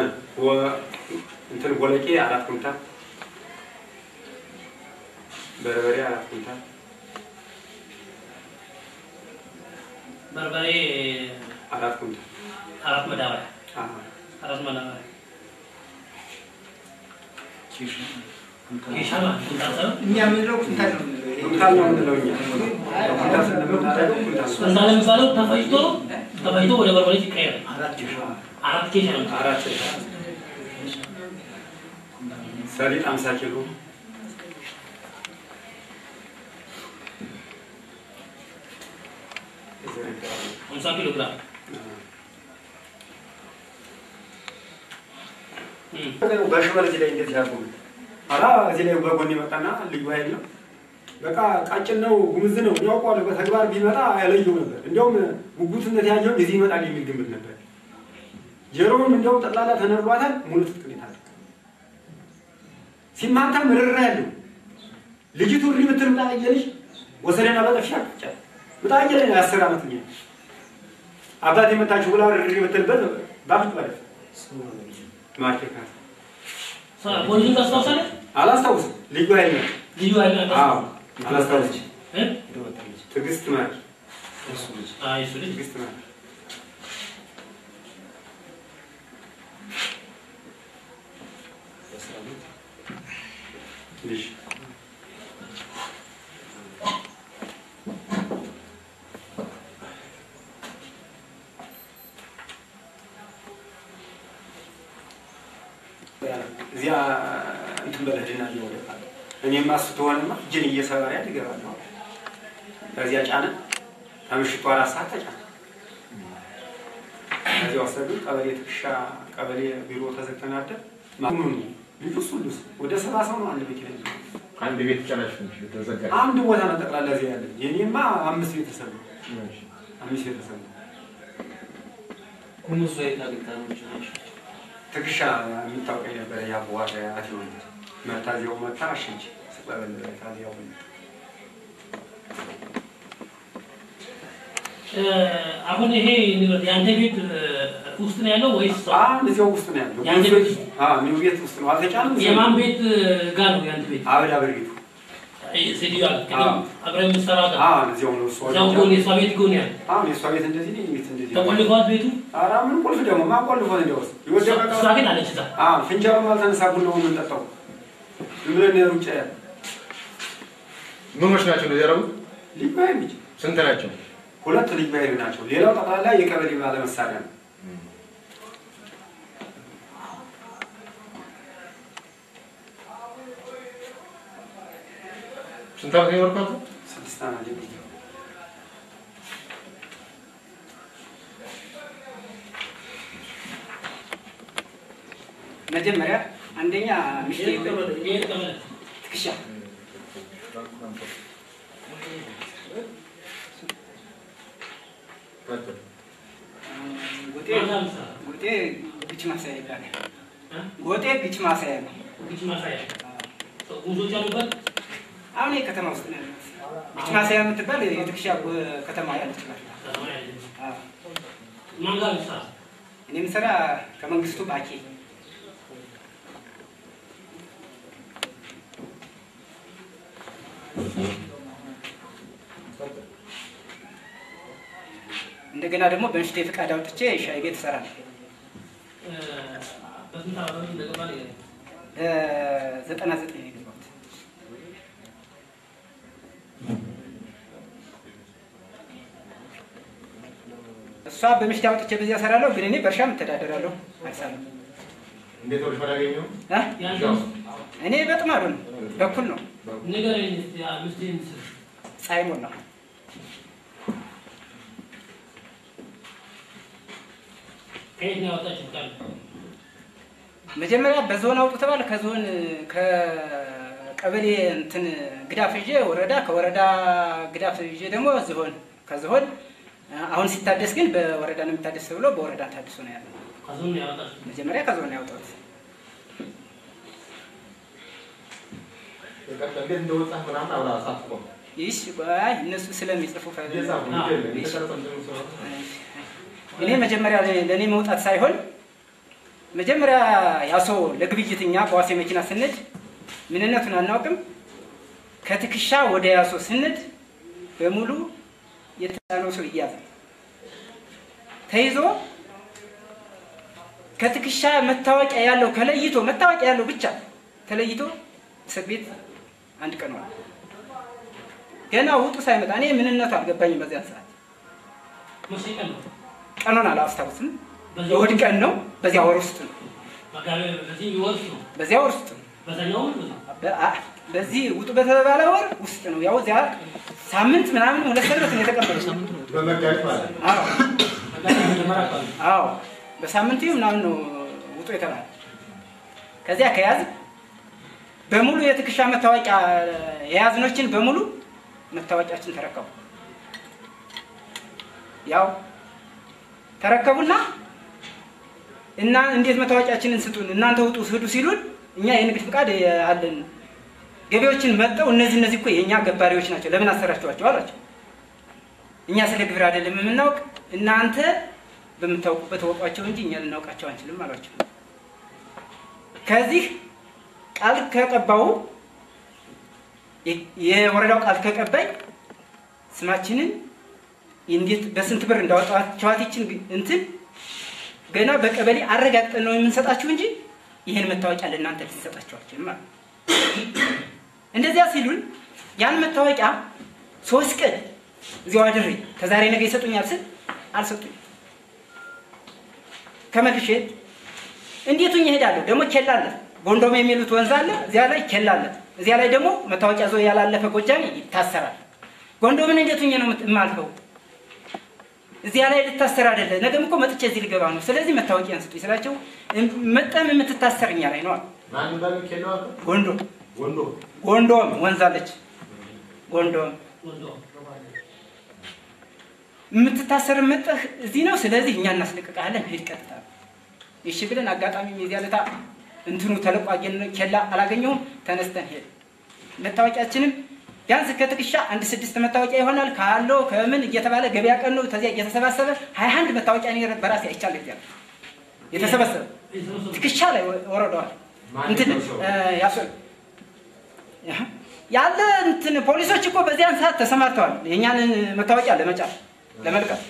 እንትን ቦለቄ አራት ኩንታል በርበሬ አራት ኩንታል በርበሬ አራት ኩንታል አራት መዳበሪያ አዎ። አራት መዳበሪያ ኬሻ ማለት ኩንታል ሳይሆን እኛ የምንለው ኩንታል ነው የምንለው። ይሄ ኩንታል ነው የምንለው እኛ ኩንታል ስለምናደርገው ኩንታል ነው። ኩንታል ለምሳሌ ተፈጭቶ ተፈጭቶ ወደ በርበሬ ይቀየራል። አራት ኬሻ ነው። አራት ሰሊጥ አምሳ ኪሎ ሃምሳ ኪሎ ግራም እም፣ በሽመል እዚህ ላይ እንደዚህ ያርጉ አላ እዚህ ላይ በጎን የመጣና ልዩ ኃይል ነው። በቃ ቃጭን ነው ጉምዝ ነው ያውቀዋል። በተግባር ቢመጣ አይለየው ነበር። እንዲያውም ጉጉትነት ያየው የዚህ ይመጣል የሚል ግምት ነበር። ጀሮም እንዲያውም ጠቅላላ ተነርቧታል። ሙሉ ትጥቅ ነው የታጠቀው። ሲማታ ምርራ ያለው ልጅቱ እሪ ብትል ምጣ እየልሽ ወሰደና በጠፊ አቅጫ ምጣ እየለ የአስር ዓመት ኛ አባት የመታችሁ ብላ እሪ ብትልበት ባፍት ማለት ማርኬካ ሳ- ፖሊሱን ታስታውሳለህ? አላስታውስም። ልዩ ኃይል ነው። ልዩ ኃይል ነው አዎ ያስታውሳል? አላስታውስም። እ? ትዕግስት ማር አይ እሱ ልጅ ትዕግስት ማር ልጅ እዚያ እንትን በለህድና እየወደቃለ እኔማ እሱ ትሆንማ እጅን እየሰበረ ያድ ይገባለሁ። ከዚያ ጫነ ከምሽቱ አራት ሰዓት ተጫነ። ከዚያ ወሰዱ ቀበሌ ትከሻ ቀበሌ ቢሮ ተዘግተን አደር ማኑኑ ልጁ እሱ ልስ ወደ ሰባ ሰው ነው አንድ ቤት ላይ አንድ ቤት ጨራሽ ተዘጋ። አንድ ቦታ ነው ጠቅላላ እዚያ ያለ የኔማ አምስት ቤተሰብ ነው አምስት ቤተሰብ ነው። ኩምሱ የት አግኝታኖች ናቸው? ትከሻ የሚታወቀኝ ነበረ የአቦዋጋ አትሆን መታ እዚያው መታ አሸች ስቀበል ታዚያው እ፣ አሁን ይሄ ንብረት የአንተ ቤት እ፣ ውስጥ ነው ያለው ወይስ አሁን እዚያው ውስጥ ነው ያለው። የአንተ ቤት ውስጥ? አዎ ኒው ቤት ውስጥ ነው አልተጫንም። የማን ቤት እ፣ ጋር ነው የአንተ ቤት? አበዳ በርጊቱ ሴትዮዋ ቅድም አዎ። አብረን የምትሰራ ጋር አዎ እዚያው ነው እሱ እዛው ጎን የእሷ ቤት ጎን ያለ አሁን የእሷ ቤት እንደዚህ ነው፣ የእኔ ቤት እንደዚህ ነው። ተቆልፏት ቤቱ ኧረ ምን ቁልፍ ደግሞ ማን ቆልፎት እንዲያውስ የወደቀ እሷ ግን አለች እዛ አዎ ፍንጃሉም አልተነሳ ቡናው የምንጠጣው ዝም ብለን ሩጫ ያለ ምኖች ናቸው እንደዚህ ያደረጉት? ልዩ ኃይል ልጅ ስንት ናቸው? ሁለት ልዩ ኃይል ናቸው። ሌላው ጠቅላላ የቀበሌ ባለ መሳሪያ ነው። ስንት ዓመት ነው የኖርከው? ስድስት ዓመት ጀምሮ መጀመሪያ አንደኛ ሚስቴ ይሄን ቀበሌ ይሄን ቀበሌ ትከሻ ጎጤ ማታ ምሳ ጎጤ ግጭ ማሳያ ይባላል። እ? ጎጤ ግጭ ማሳያ ነው። ግጭ ማሳያ ጉዞች ያሉበት አሁን ይሄ ከተማ ውስጥ ነው ያለው። ግጭ ማሳያ የምትባል የትከሻ ጎ- ከተማ ያለች ናት። ከተማ ያለ አዎ። ማን ጋር ምሳ እኔ የምሰራ ከመንግስቱ ባኬ እንደገና ደግሞ በምሽቴ ፍቃድ አውጥቼ ሻይ ቤት እሰራለሁ። በስንት ዓመት እንደገባ ንገረኝ። ዘጠና ዘጠኝ ነው የገባሁት። እሷ በምሽት አውጥቼ በዚያ እሰራለሁ፣ ግን እኔ በእርሻም እተዳደራለሁ። አልሰራም። እንዴት ወደ ፈራ ያገኘው? እ? ያንተን እኔ በጥማዱ ነው፣ በኩል ነው። ንገረኝ እስኪ አምስትህን ስም። ፀሐይ ሞላ ከየት ነው ያወጣችው ቃል? መጀመሪያ በዞን አውጡ ተባለ። ከዞን ከቀበሌ እንትን ግዳፍ ይዤ ወረዳ፣ ከወረዳ ግዳፍ ይዤ ደግሞ ዝሆን፣ ከዝሆን አሁን ሲታደስ ግን በወረዳ ነው የሚታደስ ተብሎ በወረዳ ታድሶ ነው ያለው። ከዞን ነው ያወጣችው። መጀመሪያ ከዞን ነው ያወጣሁት። በቀጥታ እንዴት እንደወጣህ ምናምን አብራ አሳፍቆ ይሽ ቆይ እነሱ ስለሚጽፉ ፈ- እየጻፉ አዎ። ይገል የተቀረጸ እንትኑ ስለሆነ እኔ መጀመሪያ ለእኔ- ለእኔ መውጣት ሳይሆን መጀመሪያ ያሶ ለግብይት እኛ በዋሴ መኪና ስንድ ምንነቱን አናውቅም። ከትከሻ ወደ ያሶ ስንድ በሙሉ የተጫነው ሰው ይያዛል። ተይዞ ከትከሻ መታወቂያ ያለው ከለይቶ መታወቂያ ያለው ብቻ ተለይቶ እስር ቤት አንድ ቀን ዋለ። ገና ውጡ ሳይመጣ እኔ ምንነቱ አልገባኝም። በዚያን ሰዓት መቼ ቀን ነው? ቀኑን አላስታውስም። በዚህ እሑድ ቀን ነው። በዚያ ወር ውስጥ ነው። መጋቢያ በዚህ የሚወርስ ነው። በዚያ ወር ውስጥ ነው። በዛኛው ምን ነው? በ- አ- በዚህ ውጡ በተባለ ወር ውስጥ ነው። ያው እዚያ ሳምንት ምናምን ሁለት ሰንበት ነው የተቀበለው። በመጋቢት ማለት ነው። አዎ መጋቢያ መጀመሪያ አካባቢ አዎ በሳምንቱ ምናምን ነው ውጡ የተባለ። ከዚያ ከያዝ በሙሉ የትከሻ መታወቂያ የያዝኖችን በሙሉ መታወቂያችን ተረከቡ። ያው ተረከቡና እና እንዴት መታወቂያችንን ስጡን እናንተ ውጡ ሂዱ ሲሉን እኛ የንግድ ፍቃድ አለን ገቢዎችን መጠው እነዚህ እነዚህ እኮ የእኛ ገባሪዎች ናቸው ለምን አሰራችኋቸው አላቸው። እኛ ስለ ግብር አይደለም የምናውቅ እናንተ በምታውቁበት ወቋቸው እንጂ እኛ ልናውቃቸው አንችልም አሏቸው። ከዚህ ቃል ከቀባው የ- የወረዳው ቃል ከቀባይ ስማችንን እንዴት በስንት ብር እንዳወጣችኋት ይችን እንትን ገና በቀበሌ አረጋግጠን ነው የምንሰጣችሁ እንጂ ይህን መታወቂያ ለእናንተ ልንሰጣችኋችን ማለት ነው። እንደዚያ ሲሉን ያን መታወቂያ ሶስት ቀን እዚያው አድሬ ከዛሬ ነገ ይሰጡኛል ስል አልሰጡኝ። ከመልሼ እንዴት ሆኜ እሄዳለሁ? ደግሞ ኬላ አለ፣ ጎንዶም የሚሉት ወንዝ አለ፣ እዚያ ላይ ኬላ አለ። እዚያ ላይ ደግሞ መታወቂያ ዞ ያላለፈ ጎጃሜ ይታሰራል። ጎንዶምን እንዴት ሆኜ ነው የምት- የማልፈው? እዚያ ላይ ልታሰር አይደለ? ነገም እኮ መጥቼ እዚህ ልገባ ነው። ስለዚህ መታወቂያን ስጡኝ ስላቸው እም- መጠም የምትታሰር እኛ ላይ ነው አሉ። ማን እንዳለ ኬለው አልከው? ጎንዶ ወንዶ ጎንዶም ወንዝ አለች። ጎንዶም ወንዶ የምትታሰር መጠህ እዚህ ነው። ስለዚህ እኛ እናስለቅቃለን። ሂድ ቀጥታ። እሺ ብለን አጋጣሚ የዚያ ለታ እንትኑ ተለቆ አገኘን። ኬላ አላገኘሁም። ተነስተን ሄድ መታወቂያችንም ቢያንስ ከትከሻ አንድ ስድስት መታወቂያ ይሆናል ካለው ከምን እየተባለ ገበያ ቀን ነው። ተዚያ እየተሰባሰበ ሀያ አንድ መታወቂያ እኔ በራሴ አይቻለሁ። እዚያ የተሰበሰበ የተወሰኑ ትከሻ ላይ ወረደዋል። ማን እንትን ነው ሰው? እ፣ ያሶ ያለ እንትን ፖሊሶች እኮ በዚያን ሰዓት ተሰማርተዋል። የእኛን መታወቂያ ለመጫር ለመልቀም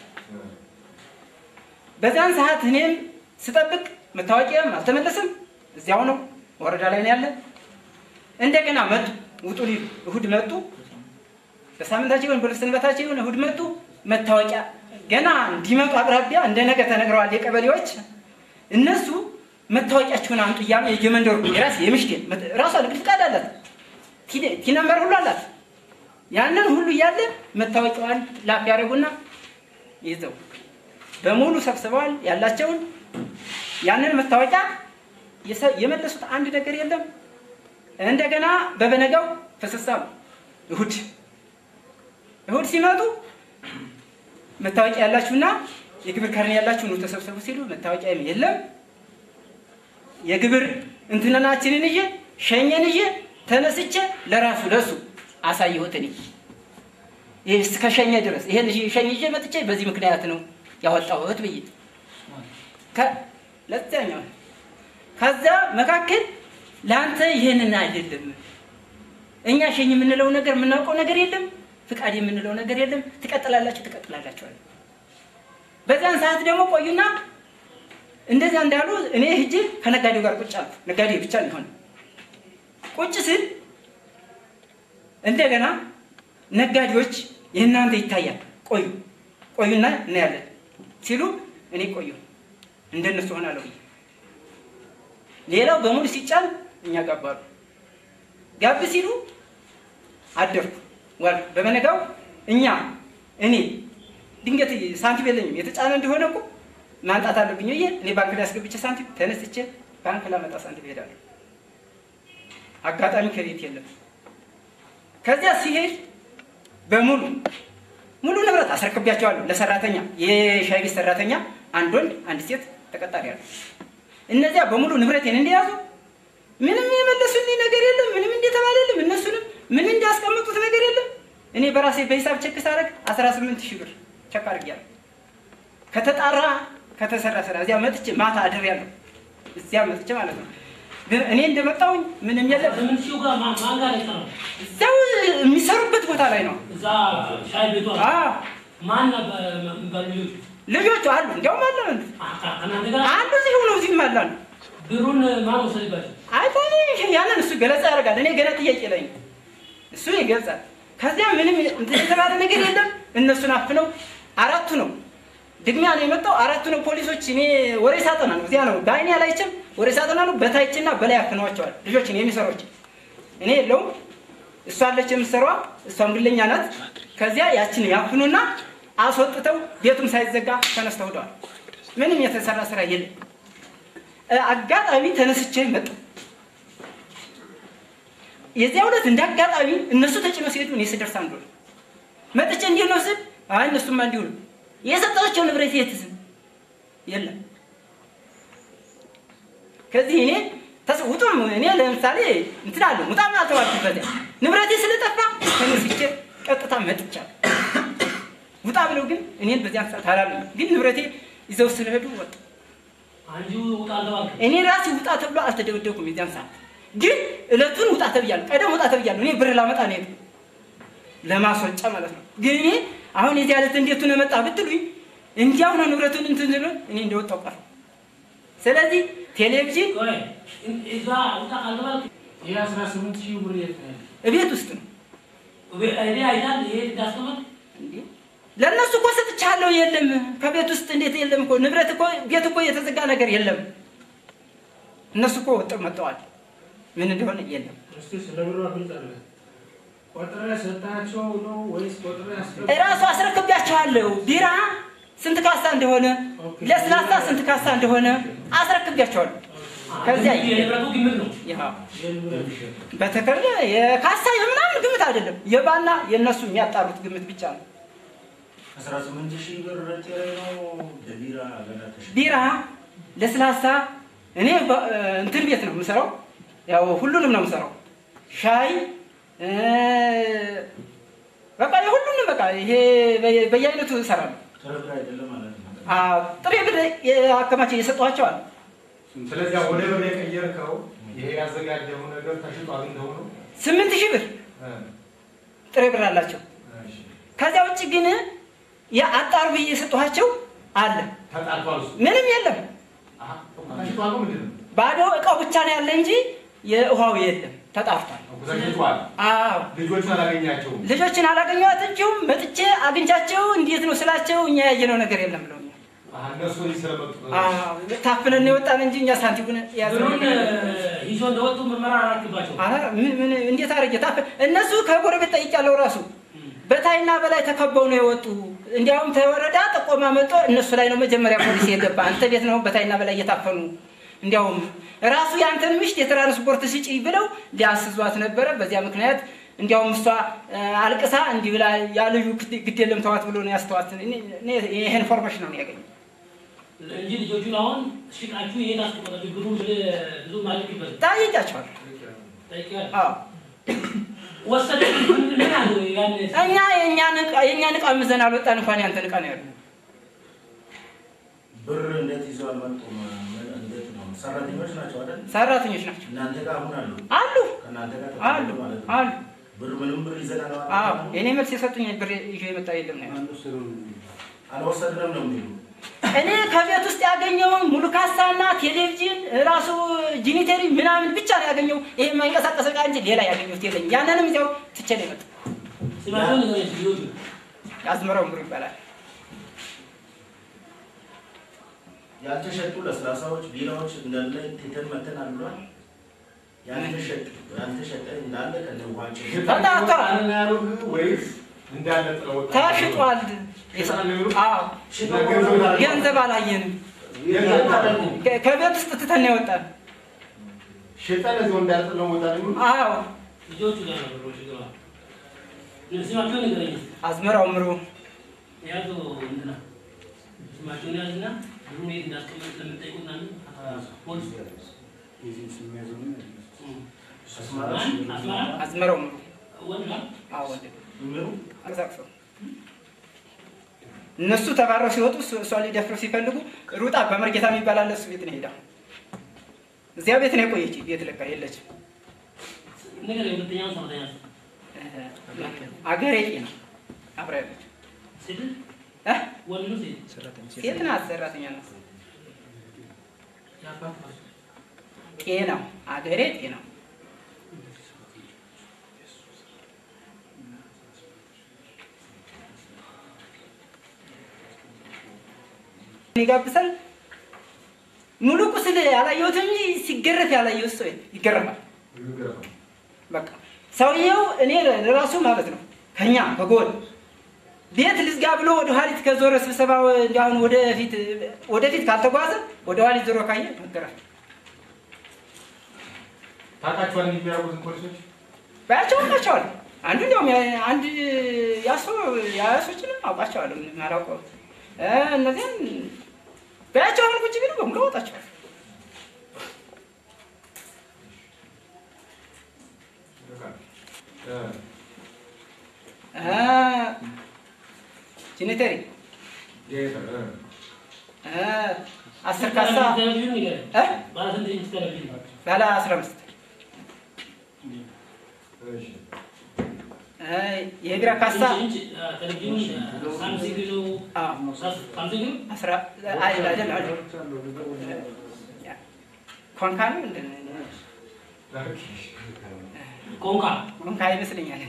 በዚያን ሰዓት እኔም ስጠብቅ መታወቂያም አልተመለስም። እዚያው ነው ወረዳ ላይ ነው ያለ። እንደገና መጡ ውጡ ሊሉ እሁድ መጡ። በሳምንታቸው ይሁን በሰንበታቸው ይሁን እሁድ መጡ። መታወቂያ ገና እንዲመጡ አቅራቢያ እንደ ነገ ተነግረዋል የቀበሌዎች እነሱ መታወቂያችሁን አምጡ እያሉ የየመንደሩ የራስ የምሽቴን ራሷ ንግድ ፍቃድ አላት ቲ- ቲ ነምበር ሁሉ አላት። ያንን ሁሉ እያለ መታወቂያዋን ላፍ ያደረጉና ይዘው በሙሉ ሰብስበዋል ያላቸውን ያንን መታወቂያ የሰ- የመለሱት አንድ ነገር የለም። እንደገና በበነጋው ተሰሳሉ። እሁድ እሁድ ሲመጡ መታወቂያ ያላችሁና የግብር ካርኔ ያላችሁ ኑ ተሰብሰቡ ሲሉ መታወቂያ የለም። የግብር እንትንናችንን ይዤ ሸኘን ይዤ ተነስቼ ለራሱ ለሱ አሳየሁት። እኔ ይህ እስከ ሸኘ ድረስ ይሄን ይዤ ሸኝ ይዤ መጥቼ በዚህ ምክንያት ነው ያወጣሁት ብዬ ከ- ለዚያኛው ከዛ መካከል ለአንተ ይህንን አይደለም እኛ ሸኝ የምንለው ነገር የምናውቀው ነገር የለም፣ ፍቃድ የምንለው ነገር የለም። ትቀጥላላችሁ ትቀጥላላችኋል። በዚያን ሰዓት ደግሞ ቆዩና እንደዚያ እንዳሉ እኔ ሂጅ ከነጋዴው ጋር ቁጭ አልኩ። ነጋዴ ብቻ ሊሆን ቁጭ ስል እንደገና ነጋዴዎች የእናንተ ይታያል፣ ቆዩ ቆዩና እናያለን ሲሉ እኔ ቆዩ እንደነሱ ሆናለሁ ብዬ ሌላው በሙሉ ሲጫን እኛ ጋባሉ ጋብ ሲሉ አደርኩ ዋልኩ። በመነጋው እኛ እኔ ድንገት ሳንቲም የለኝም የተጫነ እንደሆነ እኮ ማንጣት አለብኝ ብዬ እኔ ባንክ ላይ አስገብቼ ሳንቲም ተነስቼ ባንክ ላመጣ ሳንቲም እሄዳለሁ። አጋጣሚ ከቤት የለም። ከዚያ ሲሄድ በሙሉ ሙሉ ንብረት አስረክቢያቸዋለሁ ለሰራተኛ የሻይ ቤት ሰራተኛ አንድ ወንድ አንድ ሴት ተቀጣሪ ያለ እነዚያ በሙሉ ንብረቴን እንደያዙ ምንም የመለሱልኝ ነገር የለም። ምንም እንደተባለልም እነሱንም ምን እንዳስቀመጡት ነገር የለም። እኔ በራሴ በሂሳብ ቸክ ሳደርግ 18 ሺህ ብር ቸክ አድርጌያለሁ። ከተጣራ ከተሰራ ስራ እዚያ መጥቼ ማታ አድሬያለሁ። እዚያ መጥቼ ማለት ነው። ግን እኔ እንደመጣሁኝ ምንም የለም። ስምንት ሺው ጋር ማን ማን ጋር ነው? እዚያው የሚሰሩበት ቦታ ላይ ነው። እዛ ሻይ ቤቷ አዎ ማን ነበር የሚባሉ ልጆቹ? ልጆቹ አሉ፣ እንዲያውም አለ አ- አ- ከእናንተ ጋር አንዱ እዚህ ሆኖ እዚህም አለ አሉ። ብሩን ማን ወሰደባቸው? አይታኔ ያንን እሱ ገለጻ ያደርጋል። እኔ ገና ጥያቄ ላይ ነኝ። እሱ ይገልጻል። ከዚያ ምንም እንትን የተባለ ነገር የለም። እነሱን አፍነው አራቱ ነው ድግሚያ ነው የመጣው። አራቱ ነው ፖሊሶች። እኔ ወሬ ሳጠና ነው እዚያ ነው በአይኔ አላይችም። ወሬ ሳጠና ነው በታችና በላይ አፍነዋቸዋል ልጆችን የሚሰሮች እኔ የለውም እሷ አለች የምትሰራዋ፣ እሷም ግለኛ ናት። ከዚያ ያችን ያፍኑና አስወጥተው ቤቱም ሳይዘጋ ተነስተው ሄደዋል። ምንም የተሰራ ስራ የለም። እ፣ አጋጣሚ ተነስቼ መጣሁ። የዚያ ዕለት እንደ አጋጣሚ እነሱ ተጭነው ሲሄዱ እኔ ስደርስ አንዱ ነው መጥቼ እንዲሁ ነው ስል አይ እነሱማ እንዲሁ ነው የሰጣቸው ንብረት የትዝም የለም። ከዚህ እኔ ተስ ውጡም እኔ ለምሳሌ እንትን አለ ውጣም አልተባልኩበት ንብረቴ ስለጠፋ ተነስቼ ቀጥታ መጥቻለሁ። ውጣ ብለው ግን እኔን በዚያን ሰዓት አላሉ። ግን ንብረቴ ይዘው ስለሄዱ ወጡ። አንቺ ውጣ አልተባልክም? እኔ ራሴ ውጣ ተብሎ አልተደበደብኩም። የዚያን ሰዓት ግን እለቱን ውጣ ተብያለሁ። ቀደም ውጣ ተብያለሁ። እኔ ብር ላመጣ ነው የሄድኩት ለማስወጫ ማለት ነው። ግን እኔ አሁን የዚህ ዕለት እንዴት ነው መጣ ብትሉኝ እንዲያው ነው ንብረቱን እንትን ብሎ እኔ እንደወጣው ቀረ። ስለዚህ ቴሌቪዥን ቆይ እዛ ውጣ አልተባልክም? ይህ አስራ ስምንት ሺህ ብር የት ነው ያለው? እቤት ውስጥ ነው እኔ አይታል ይሄ እንዳስቀመጥ እንዴ ለእነሱ እኮ ሰጥቻለሁ። የለም ከቤት ውስጥ እንዴት የለም እኮ ንብረት እኮ ቤት እኮ የተዘጋ ነገር የለም። እነሱ እኮ ወጥተው መጥተዋል። ምን እንደሆነ የለም። እስኪ ስለ ብሩ ግልጽ አለ። ቆጥረህ ሰጣቸው ነው ወይስ ቆጥረህ ያስገባ? እራሱ አስረክቢያቸዋለሁ። ቢራ ስንት ካሳ እንደሆነ፣ ለስላሳ ስንት ካሳ እንደሆነ አስረክቢያቸዋለሁ። ከዚያ የንብረቱ ግምት ነው። ያው የንብረት ይሸጥ በተከለ የካሳ የምናምን ግምት አይደለም። የባና የእነሱ የሚያጣሩት ግምት ብቻ ነው። አስራ ስምንት ሺህ ብር ጤሬ ነው ለቢራ ገና ተሸጠ። ቢራ፣ ለስላሳ እኔ በ- እንትን ቤት ነው የምሰራው። ያው ሁሉንም ነው የምሰራው። ሻይ እ፣ በቃ የሁሉንም በቃ ይሄ በየ- በየአይነቱ እሰራለሁ። ተረግራ አይደለም ማለት ነው። አዎ፣ ጥሬ ብር አከማቼ እየሰጠኋቸው አለ። ስለዚያ ወደ ብር የቀየርከው ይሄ ያዘጋጀው ነገር ተሽጧል እንደሆነ ስምንት ሺህ ብር ጥሬ ብር አላቸው። ከዚያ ውጭ ግን የአጣር ብዬ የሰጠኋቸው አለ። ተጣልቷል። እሱ ምንም የለም። አሀ፣ ተሽጧል ነው ምንድን ነው? ባዶ እቃው ብቻ ነው ያለ እንጂ የውሃው የለም። ተጣርቷል። ተሽጧል። አዎ ልጆቹን አላገኛቸውም። ልጆችን አላገኘኋቸውም። መጥቼ አግኝቻቸው እንዴት ነው ስላቸው እኛ ያየነው ነገር የለም ብለውኛል። አሀ፣ እነሱ እዚህ ስለመጡ አዎ ታፍነን ነው የወጣን እንጂ እኛ ሳንቲሙን ያዝነው ብሩን ነገር የለም። ይዞ እንደወጡ ምርመራ አላረክባቸው። ኧረ ምን ምን እንዴት አድርጌ ታፍ እነሱ ከጎረቤት ጠይቄያለሁ። ራሱ በታይና በላይ ተከበው ነው የወጡ። እንዲያውም ተወረዳ ጥቆማ መጥቶ እነሱ ላይ ነው መጀመሪያ ፖሊስ የገባ። አንተ ቤት ነው በታይና በላይ እየታፈኑ እንዲያውም ራሱ የአንተን ምሽት የትራንስፖርት ስጪ ብለው ሊያስዟት ነበረ። በዚያ ምክንያት እንዲያውም እሷ እ፣ አልቅሳ እንዲህ ብላ ያ ልጁ ግድ- ግድ የለም ተዋት ብሎ ነው ያስተዋት። እኔ- እኔ ይሄ ኢንፎርሜሽን ነው ያገኘ እንጂ ልጆቹን አሁን ሽጣችሁ የት አስቀመጣችሁ? ብሩን ብለህ ብዙ ማለቅበት ጠይቄያቸዋለሁ። ጠይቄያለሁ። አዎ ወሰደ ምን ምን አሉ ያን እኛ የእኛን ዕቃ የእኛን ዕቃ ምዘን አልወጣን እንኳን ያንተን ዕቃ ነው ያሉ ብር እንዴት ይዘው አልመጡም? ምን እንዴት ነው? ሰራተኞች ናቸው አይደል? ሰራተኞች ናቸው እናንተ ጋር አሁን አሉ አሉ ከእናንተ ጋር አሉ ተቀምጠው ማለት ነው። አሉ። ብር ምንም ብር ይዘን አዎ አልመጣም እኔ መልስ የሰጡኝ ብር ይዤ የመጣ የለም ነው ያሉት። አልወሰድንም ነው የሚሉ እኔ ከቤት ውስጥ ያገኘውን ሙሉ ካሳና ቴሌቪዥን ራሱ ጂኒተሪ ምናምን ብቻ ነው ያገኘው። ይሄ የማይንቀሳቀስ ዕቃ እንጂ ሌላ ያገኘሁት የለኝም። ያንንም እዚያው ትቼ ነው የመጣው። ስማቸውን ንገረኝ እስኪ ልጆቹ። ያዝመረው ምሩ ይባላል። ያልተሸጡ ለስላሳዎች፣ ቢራዎች እንዳለ ትተን መተን አሉሏል። ያልተሸጡ ያልተሸጠ እንዳለ ከነ ውሃቸው ተጣጥቷል፣ ወይስ እንዳለ ጥለው ወጣ? ተሽጧል። አዎ ገንዘብ አላየንም። ከ- ከቤት ውስጥ ትተን ነው የወጣን። ሽጠን እዚሁ እንዳለ ጥለው ወጣ ነው የሚሉት? አዎ ልጆቹ ጋር ነው ብሮች ግባ። ስማቸውን ንገረኝ እስኪ። አዝመራው ምሩ ያዙ እንትና ስማቸውን ያዝና ብሩን የት እንዳስቀመጥ ስለምጠይቁት ምናምን አ- ፖሊስ አስማራ ማን? አስማራ አዝመራው ምሩ ወንድ ነው? አዎ ወንድ ምሩ አንቀሳቅሰው እነሱ ተባረው ሲወጡ እሱ- እሷን ሊደፍሩ ሲፈልጉ ሩጣ በመርጌታ የሚባል አለ እሱ ቤት ነው ሄዳ እዚያ ቤት ነው የቆየች ቤት ለቃ የለችም ንገረኝ። ሁለተኛውን ሰራተኛ አገሬ ነው አብራ ያለች ሴት እ? ወንድ ነው ሴት? ሴት ናት ሰራተኛ ናት የአባት ማለት ነው። ጤናው አገሬ ጤናው ይጋብሳል ሙሉ ቁስል ያላየሁት እንጂ ሲገረፍ ያላየሁት ሰው ይገረፋል። በቃ ሰውየው እኔ ለራሱ ማለት ነው ከኛ ከጎን ቤት ልዝጋ ብሎ ወደ ኋሊት ከዞረ ስብሰባ እንዲሁን ወደፊት ወደፊት ካልተጓዘ ወደ ኋሊት ዞሮ ካየ መገረፍ ታውቃቸዋል እንዲህ የሚያደርጉትን ፖሊሶች? ባያቸው አውቃቸዋለሁ። አንዱ እንዲያውም ያ- አንድ ያሶ ያሶችንም አውቃቸዋለሁ። ምንም አላውቀውም። እ እነዚህም ባያቸው አሁን ቁጭ ቢሉ በሙሉ አወጣቸዋል። እ፣ እ ጂኒተሪ ጌታ፣ እ፣ እ አስር ካሳ ቴሌቪዥን ንገረኝ። እ ባለ ስንት ኢንች ቴሌቪዥን ነው? ባለ አስራ አምስት እሺ። እ የግራ ካሳ ኢንች ኢንች አ፣ ቴሌቪዥን አ፣ ሳምሰንግ ነው? አዎ ሳስ- ሳምሰንግ ነው? አስራ አይደል አይደል አይደል ኮንካ ነው እንደ ኮንካ ኮንካ ይመስለኛል።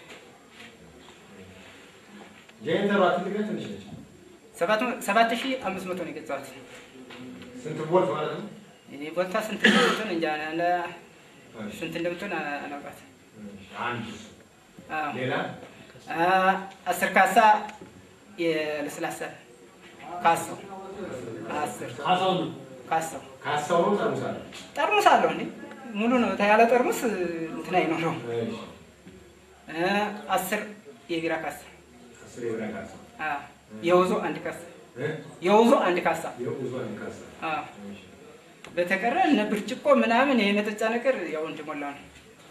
ጄኔተሯ ትልቅ ነች ትንሽ ነች? ሰባት መ- ሰባት ሺህ አምስት መቶ ነው የገዛሁት። ስንት ቮልት ማለት ነው? እኔ ቦልታ ስንት እንደምትሆን እንጃ ለ- ስንት እንደምትሆን አ- አላውቃትም። እሺ፣ አንድ እሱ። አዎ። ሌላ አ- አስር ካሳ የለስላሳ ካሳው አስር ካሳው ነው። ካሳው ካሳው ነው ጠርሙስ አለ? ጠርሙስ አለው እንዴ ሙሉ ነው ያለ ጠርሙስ እንትን አይኖረውም። እሺ፣ አ፣ አስር የቢራ ካሳ አስር የብራ ካሳ። አ፣ የውዞ አንድ ካሳ እ? የውዞ አንድ ካሳ የብዙ አንድ ካሳ። አ፣ እሺ። በተቀረ እነ ብርጭቆ ምናምን የመጠጫ ነገር ያው እንደሞላ ነው።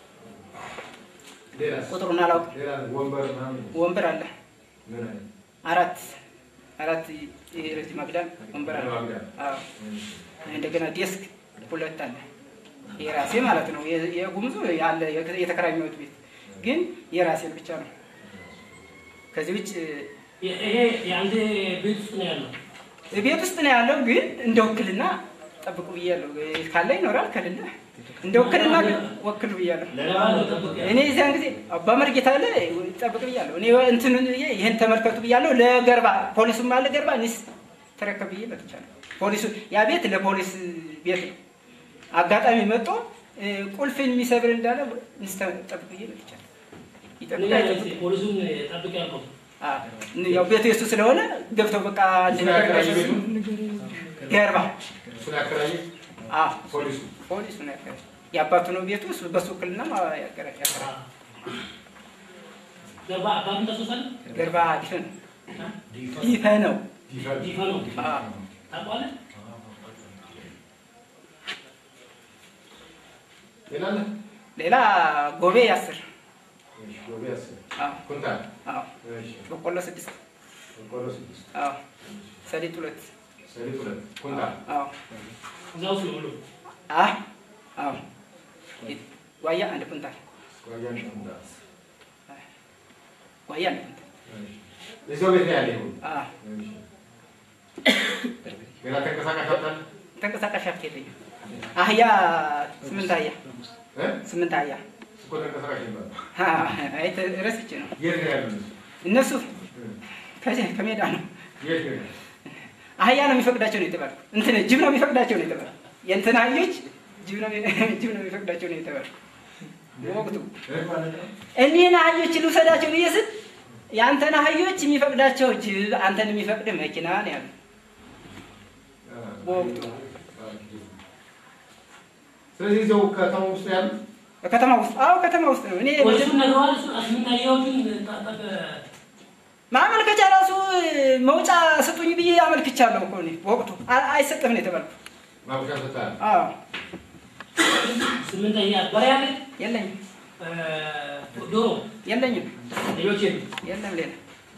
ሌላስ? ቁጥሩን አላውቅም። ሌላ ወንበር ምናምን ወንበር አለ ምን አይነት? አራት አራት የረጅም አግዳም ወንበር አለ። አግዳም። አዎ። እሺ። እንደገና ዴስክ ሁለት አለ። የራሴ ማለት ነው። የ- የጉምዙ ያለ የተከራኘሁት ቤት ግን የራሴን ብቻ ነው። ከዚህ ውጭ ይ- ይሄ የአንተ ቤት ውስጥ ነው ያለው። ቤት ውስጥ ነው ያለው። ግን እንደ ውክልና ጠብቁ ብያለሁ። ካለ ይኖራል፣ ከሌለ እንደ ውክልና ግን ወክሉ ብያለሁ። ለማን ነው ጠብቅ ያለው? እኔ እዚያን ጊዜ አባ መርጌታ አለ ጠብቅ ብያለሁ። እኔ እንትን ይህን ተመልከቱ ብያለሁ። ለገርባ ፖሊሱም አለ ገርባ እኔስ ተረከብ ብዬ መጥቻለሁ። ፖሊሱ ያ ቤት ለፖሊስ ቤት ነው። አጋጣሚ መጥቶ እ፣ ቁልፍ የሚሰብር እንዳለ እንስ ጠብቅ ብዬ መጥቻለሁ። ይጠብቅ ንገረኝ አይጠብቅ እስኪ፣ ፖሊሱን ጠብቅ ያልከው አ፣ ያው ቤቱ የሱ ስለሆነ ገብተው በቃ አንድ እሱን ነገር ያከራየ ቤቱ? ገርባ እሱን ያከራየ አ፣ ፖሊሱ? ፖሊሱ ነው ያከራየ። የአባቱ ነው ቤቱ እሱ በሱ ውክልና ያከራየ ያከራየ። ገርባ አባቱን ታስታውሳለህ? ገርባ ዲፈ ነው ዲፈ ነው ይፈል ዲፋ ነው አ፣ ታውቀዋለህ? ሌላ አለ? ሌላ ጎቤ አስር እሺ፣ ጎቤ አስር አዎ ኩንታል። አዎ እሺ፣ በቆሎ ስድስት በቆሎ ስድስት አዎ ሰሊጥ ሁለት ሰሊጥ ሁለት ኩንታል አዎ እዛ ውስጥ ነው ሁሉም። አይ አዎ ዋያ አንድ ኩንታል ጓያ አንድ ኩንታል ዋያ አንድ ኩንታል የሰው ቤት ነው ያለ ይሁን አዎ ሌላ ተንቀሳቃሽ አጣል ተንቀሳቃሽ ሀብት የለኝም። አህያ ስምንት አህያ እ ስምንት አህያ እኮ ተንቀሳቃሽ ይባላል አይ ተ- ረስቼ ነው። የት ነው ያሉት እነሱ ከዚህ ከሜዳ ነው። የት ነው አህያ ነው የሚፈቅዳቸው ነው የተባልኩ። እንትን ጅብ ነው የሚፈቅዳቸው ነው የተባልኩ። የእንትን አህዮች ጅብ ነው ጅብ ነው የሚፈቅዳቸው ነው የተባልኩ። በወቅቱ እኒህን አህዮች ልውሰዳቸው ብዬ ስል የአንተን አህዮች የሚፈቅዳቸው ጅብ፣ አንተን የሚፈቅድ መኪና ነው ያሉ በወቅቱ። ስለዚህ እዚያው ከተማ ውስጥ ነው ያሉት ከተማ ውስጥ አዎ፣ ከተማ ውስጥ ነው። እኔ ወይሱን ነግረዋል። እሱ ስምንት አህያዎቹን ጣጣ- ማመልከቻ ራሱ መውጫ ስጡኝ ብዬ አመልክቻለሁ እኮ እኔ በወቅቱ አ- አይሰጥም ነው የተባልኩ። ማብሻ ሰጥተሃል አዎ ስምንት አህያ በሬ አለ የለኝም እ፣ ዶሮ የለኝም ሌሎች የሉ የለም ሌላ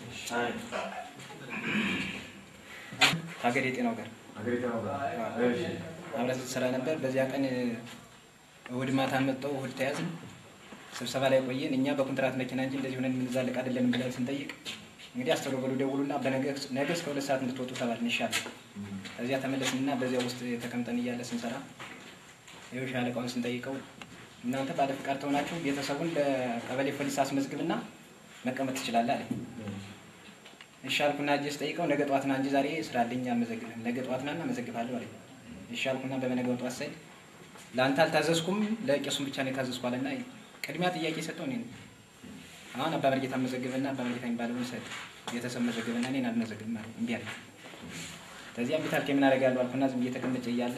ሀገር የጤናው ጋር አገሪቷ ነው እሺ አብረት ስራ ነበር። በዚያ ቀን እሑድ ማታ መጣው እሑድ ተያዝን። ስብሰባ ላይ ቆየን። እኛ በኮንትራት መኪና እንጂ እንደዚህ ሆነን የምንዛለቅ አይደለንም ብለን ስንጠይቅ እንግዲህ አስተሮበሉ ደውሉና በነገ ነገ እስከ ሁለት ሰዓት እንድትወጡ ተባልን። ይሻላል። ከዚያ ተመለስንና በዚያ ውስጥ ተቀምጠን እያለ ስንሰራ ይኸው ሻለቃውን ስንጠይቀው እናንተ ባለ ፍቃድ ተሆናችሁ ቤተሰቡን ለቀበሌ ፖሊስ አስመዝግብና መቀመጥ ትችላለህ አለኝ። እሺ አልኩና እጄ ስጠይቀው ነገ ጠዋት ና እንጂ ዛሬ ስራ አለኝ አልመዘግብህም። ነገ ጠዋት ና እና መዘግብሃለሁ አለኝ። እሺ አልኩና በበነገው ጠዋት ሳይ ለአንተ አልታዘዝኩም ለቄሱም ብቻ ነው የታዘዝኩ አለና ቅድሚያ ጥያቄ ሰጠው እኔ ነኝ። አሁን አባ መርጌታ መዘግብና አባ መርጌታ የሚባለውን ሰጥ ቤተሰብ መዘግብና እኔን አልመዘግብም አለኝ። እምቢ አለኝ። ከዚያ እምቢ ታልክ ምን አደርጋለሁ አልኩና ዝም ብዬ ተቀምጬ እያለ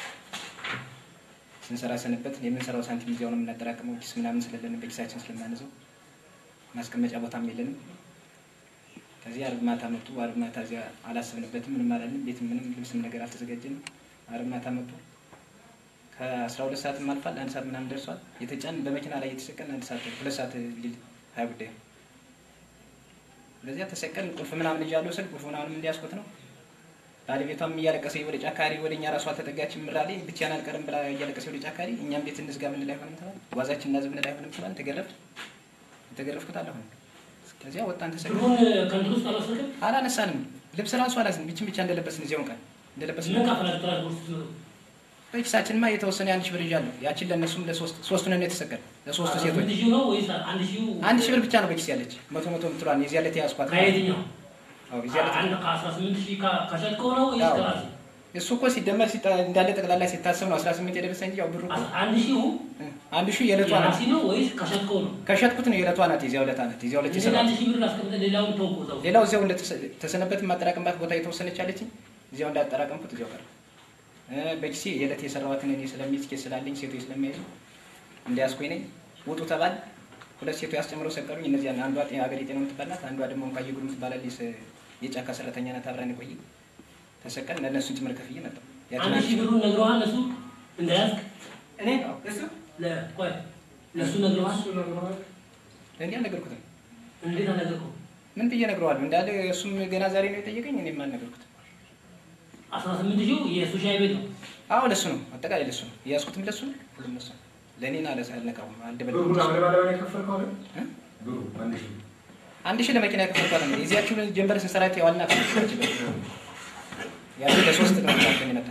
ስንሰራ ሰንበት የምንሰራው ሳንቲም እዚያው ነው የምናጠራቅመው። ኪስ ምናምን ስለሌለን በኪሳችን ስለማንዘው ማስቀመጫ ቦታም የለንም። ከዚህ አርብ ማታ መጡ። አርብ ማታ እዚያ አላሰብንበትም፣ ምንም አላልንም። ቤት ምንም ልብስም ነገር አልተዘጋጀንም። አርብ ማታ መጡ። ከአስራ ሁለት ሰዓትም አልፏል። አንድ ሰዓት ምናምን ደርሷል። የተጫን በመኪና ላይ የተሰቀልን አንድ ሰዓት ሁለት ሰዓት ሊል ሀያ ጉዳይ ነው። በዚያ ተሰቀልን። ቁልፍ ምናምን እያለሁ ስል ቁልፍ ምናምንም እንዲያስኩት ነው። ባለቤቷም እያለቀሰ ወደ ጫካሪ ወደ እኛ ራሷ ተጠጋች። ምራሌ ብቻዬን አልቀርም ብላ እያለቀሰ ወደ ጫካሪ እኛም ቤት እንዝጋ ምንል አይሆንም ተባለ። ጓዛችን እናዝብ ምንል አይሆንም ተባለ። ተገረፍን። የተገረፍኩት አለሁን ከዚያ ወጣን ተሰቀልን። ብሩን ከእንትን ውስጥ አልወሰድም። አላነሳንም። ልብስ ራሱ አላዝን ብችን ብቻ እንደለበስን እዚያውን ቀን እንደለበስን ምን ካፈላችሁ ትራንስፖርት ስትመጡ? በኪሳችንማ የተወሰነ የአንድ ሺህ ብር ይዣለሁ። ያችን ለእነሱም ለሶስት ሶስቱን ነው የተሰቀል ለሶስቱ ሴቶች ስንት ሺህ ነው ወይስ አንድ ሺህ አንድ ሺህ ብር ብቻ ነው በኪስ ያለች መቶ መቶ ምትሏን የዚያ ዕለት የያዝኳት ከየትኛው? አዎ የዚያ ዕለት አንድ ከአስራ ስምንት ሺህ ከ- ከሸጥከው ነው ወይስ አዎ። ከራስህ? እሱ እኮ ሲደመር ሲጣ- እንዳለ ጠቅላላ ሲታሰብ ነው 18 የደረሰ እንጂ ያው ብሩ እኮ አንድ ሺሁ አንድ ሺህ የዕለቷ ናት። የራስህ ነው ወይስ ከሸጥከው ነው? ከሸጥኩት ነው የዕለቷ ናት። የዚያው ዕለት ናት። የዚያው ዕለት እንዴት የሰራሁት አንድ ሺህ ብር አስቀምጠህ ሌላውን ተውኩ እዛው? ሌላው እዚያው እንደተሰነበት ማጠራቀምባት ቦታ የተወሰነች አለችኝ። እዚያው እንዳጠራቀምኩት እዚያው ቀረ። እ በኪሴ የዕለት የሰራኋትን እኔ ስለሚይዝ ኬስ ስላለኝ ሴቶች ስለሚያይዙ እንዲያስኩኝ ነኝ። ውጡ ተባል። ሁለት ሴቶች ያስጨምረው ሰቀሉኝ። እነዚያ አንዷ ጤ- ሀገር የጤና የምትባላት አንዷ ደግሞ እንኳ የጉሩ የምትባላለች ስ- የጫካ ሰራተኛ ናት። አብራን የቆየ ተሰቀል ለእነሱን ጭምር ከፍዬ መጣሁ። ያችን አንድ ሺህ ብሩን ነግረዋል እነሱ እንዳያዝግ እኔ እሱ ለ- ቆይ ለእሱ ነግረዋል? ለእንዲህ አልነገርኩትም። እንዴት አልነገርከውም? ምን ብዬ እነግረዋለሁ? እንዳለ እሱም ገና ዛሬ ነው የጠየቀኝ። እኔም አልነገርኩትም። አስራ ስምንት ሺህ የእሱ ሻይ ቤት ነው። አዎ ለሱ ነው፣ አጠቃላይ ለሱ ነው የያዝኩትም ለሱ ነው፣ ሁሉም ለሱ ነው። ለእኔን አለ አልነቃውም፣ ብሩን አልደበደብኩትም። አመለባለባ ነው የከፈልከው አይደል? እ? ብሩ አንድ ሺህ አንድ ሺህ ለመኪና የከፈልኳት ነው። የዚያችሁን ጀንበር ስንሰራት የዋልና ከፍላች ያቺ ለሶስት ነው ታከኝ መጣ።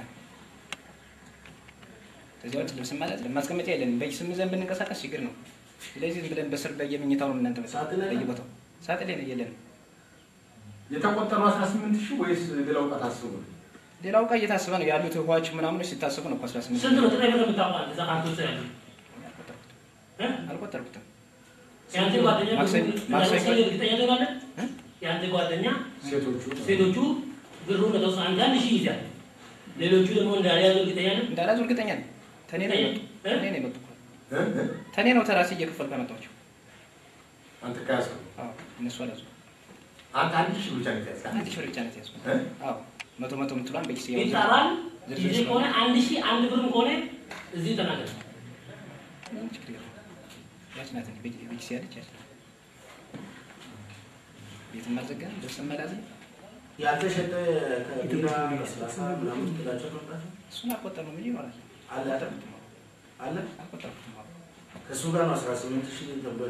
ከዚያ ውጭ ልብስ ማለት ለማስቀመጫ የለንም። በስም ዘንድ ብንንቀሳቀስ ችግር ነው። ስለዚህ ዝም ብለን በስር በየመኝታው ነው እናንተ ሳጥን ላይ ነው? በየቦታው ሳጥን ላይ ነው የለንም። የተቆጠረው 18 ሺህ ወይስ ሌላው ዕቃ ታስቦ ነው? ሌላው እቃ እየታሰበ ነው ያሉት ውሃዎች ምናምኖች ሲታሰቡ ነው እኮ 18 ስንት ነው ጥሬ ብር የምታውቀው አንተ እዛ ካንተ ውስጥ ያለው? እ? አልቆጠርኩትም። የአንተ ጓደኛ ማክሰኞ ማክሰኞ እንዳልወሰደ እርግጠኛ ትሆናለህ? እ? የአንተ ጓደኛ ሴቶቹ ሴቶቹ ብሩን ለተወሰነ አንድ አንድ ሺህ ይይዛል። ሌሎቹ ደግሞ እንዳልያዙ እርግጠኛ ነህ? እንዳላዙ እርግጠኛ ነኝ። ተኔ ነው የመጡ እ? ተኔ ነው የመጡ እኮ እ? እ? ተኔ ነው ተራሴ እየከፈልኩ ያመጣኋቸው። አንተ ከያዝከው አዎ እነሱ አላዙ አንተ አንድ ሺህ ብቻ ነው የተያዝከው? አንድ ሺህ ብር ብቻ ነው የተያዝኩት። እ? አዎ መቶ መቶ የምትሏን በኪሴ ያው ይጠራል። ዝርዝር ጊዜ ስለሆነ ከሆነ አንድ ሺህ አንድ ብርም ከሆነ እዚሁ ተናገር። ምንም ችግር የለውም። ያች ናት እንጂ በኪ- በኪሴ ያለች ያች ናት። ቤትም አልዘጋንም፣ ልብስም አልያዝንም። ያልተሸጠ ከቢራ ሰላሳ ምናምን ትላቸው መምጣት እሱን አልቆጠርንም እንጂ ይኖራል። አለ አይደል? አለ አልቆጠርኩትም። ከእሱ ጋር ነው አስራ ስምንት ሺህ ተብሎ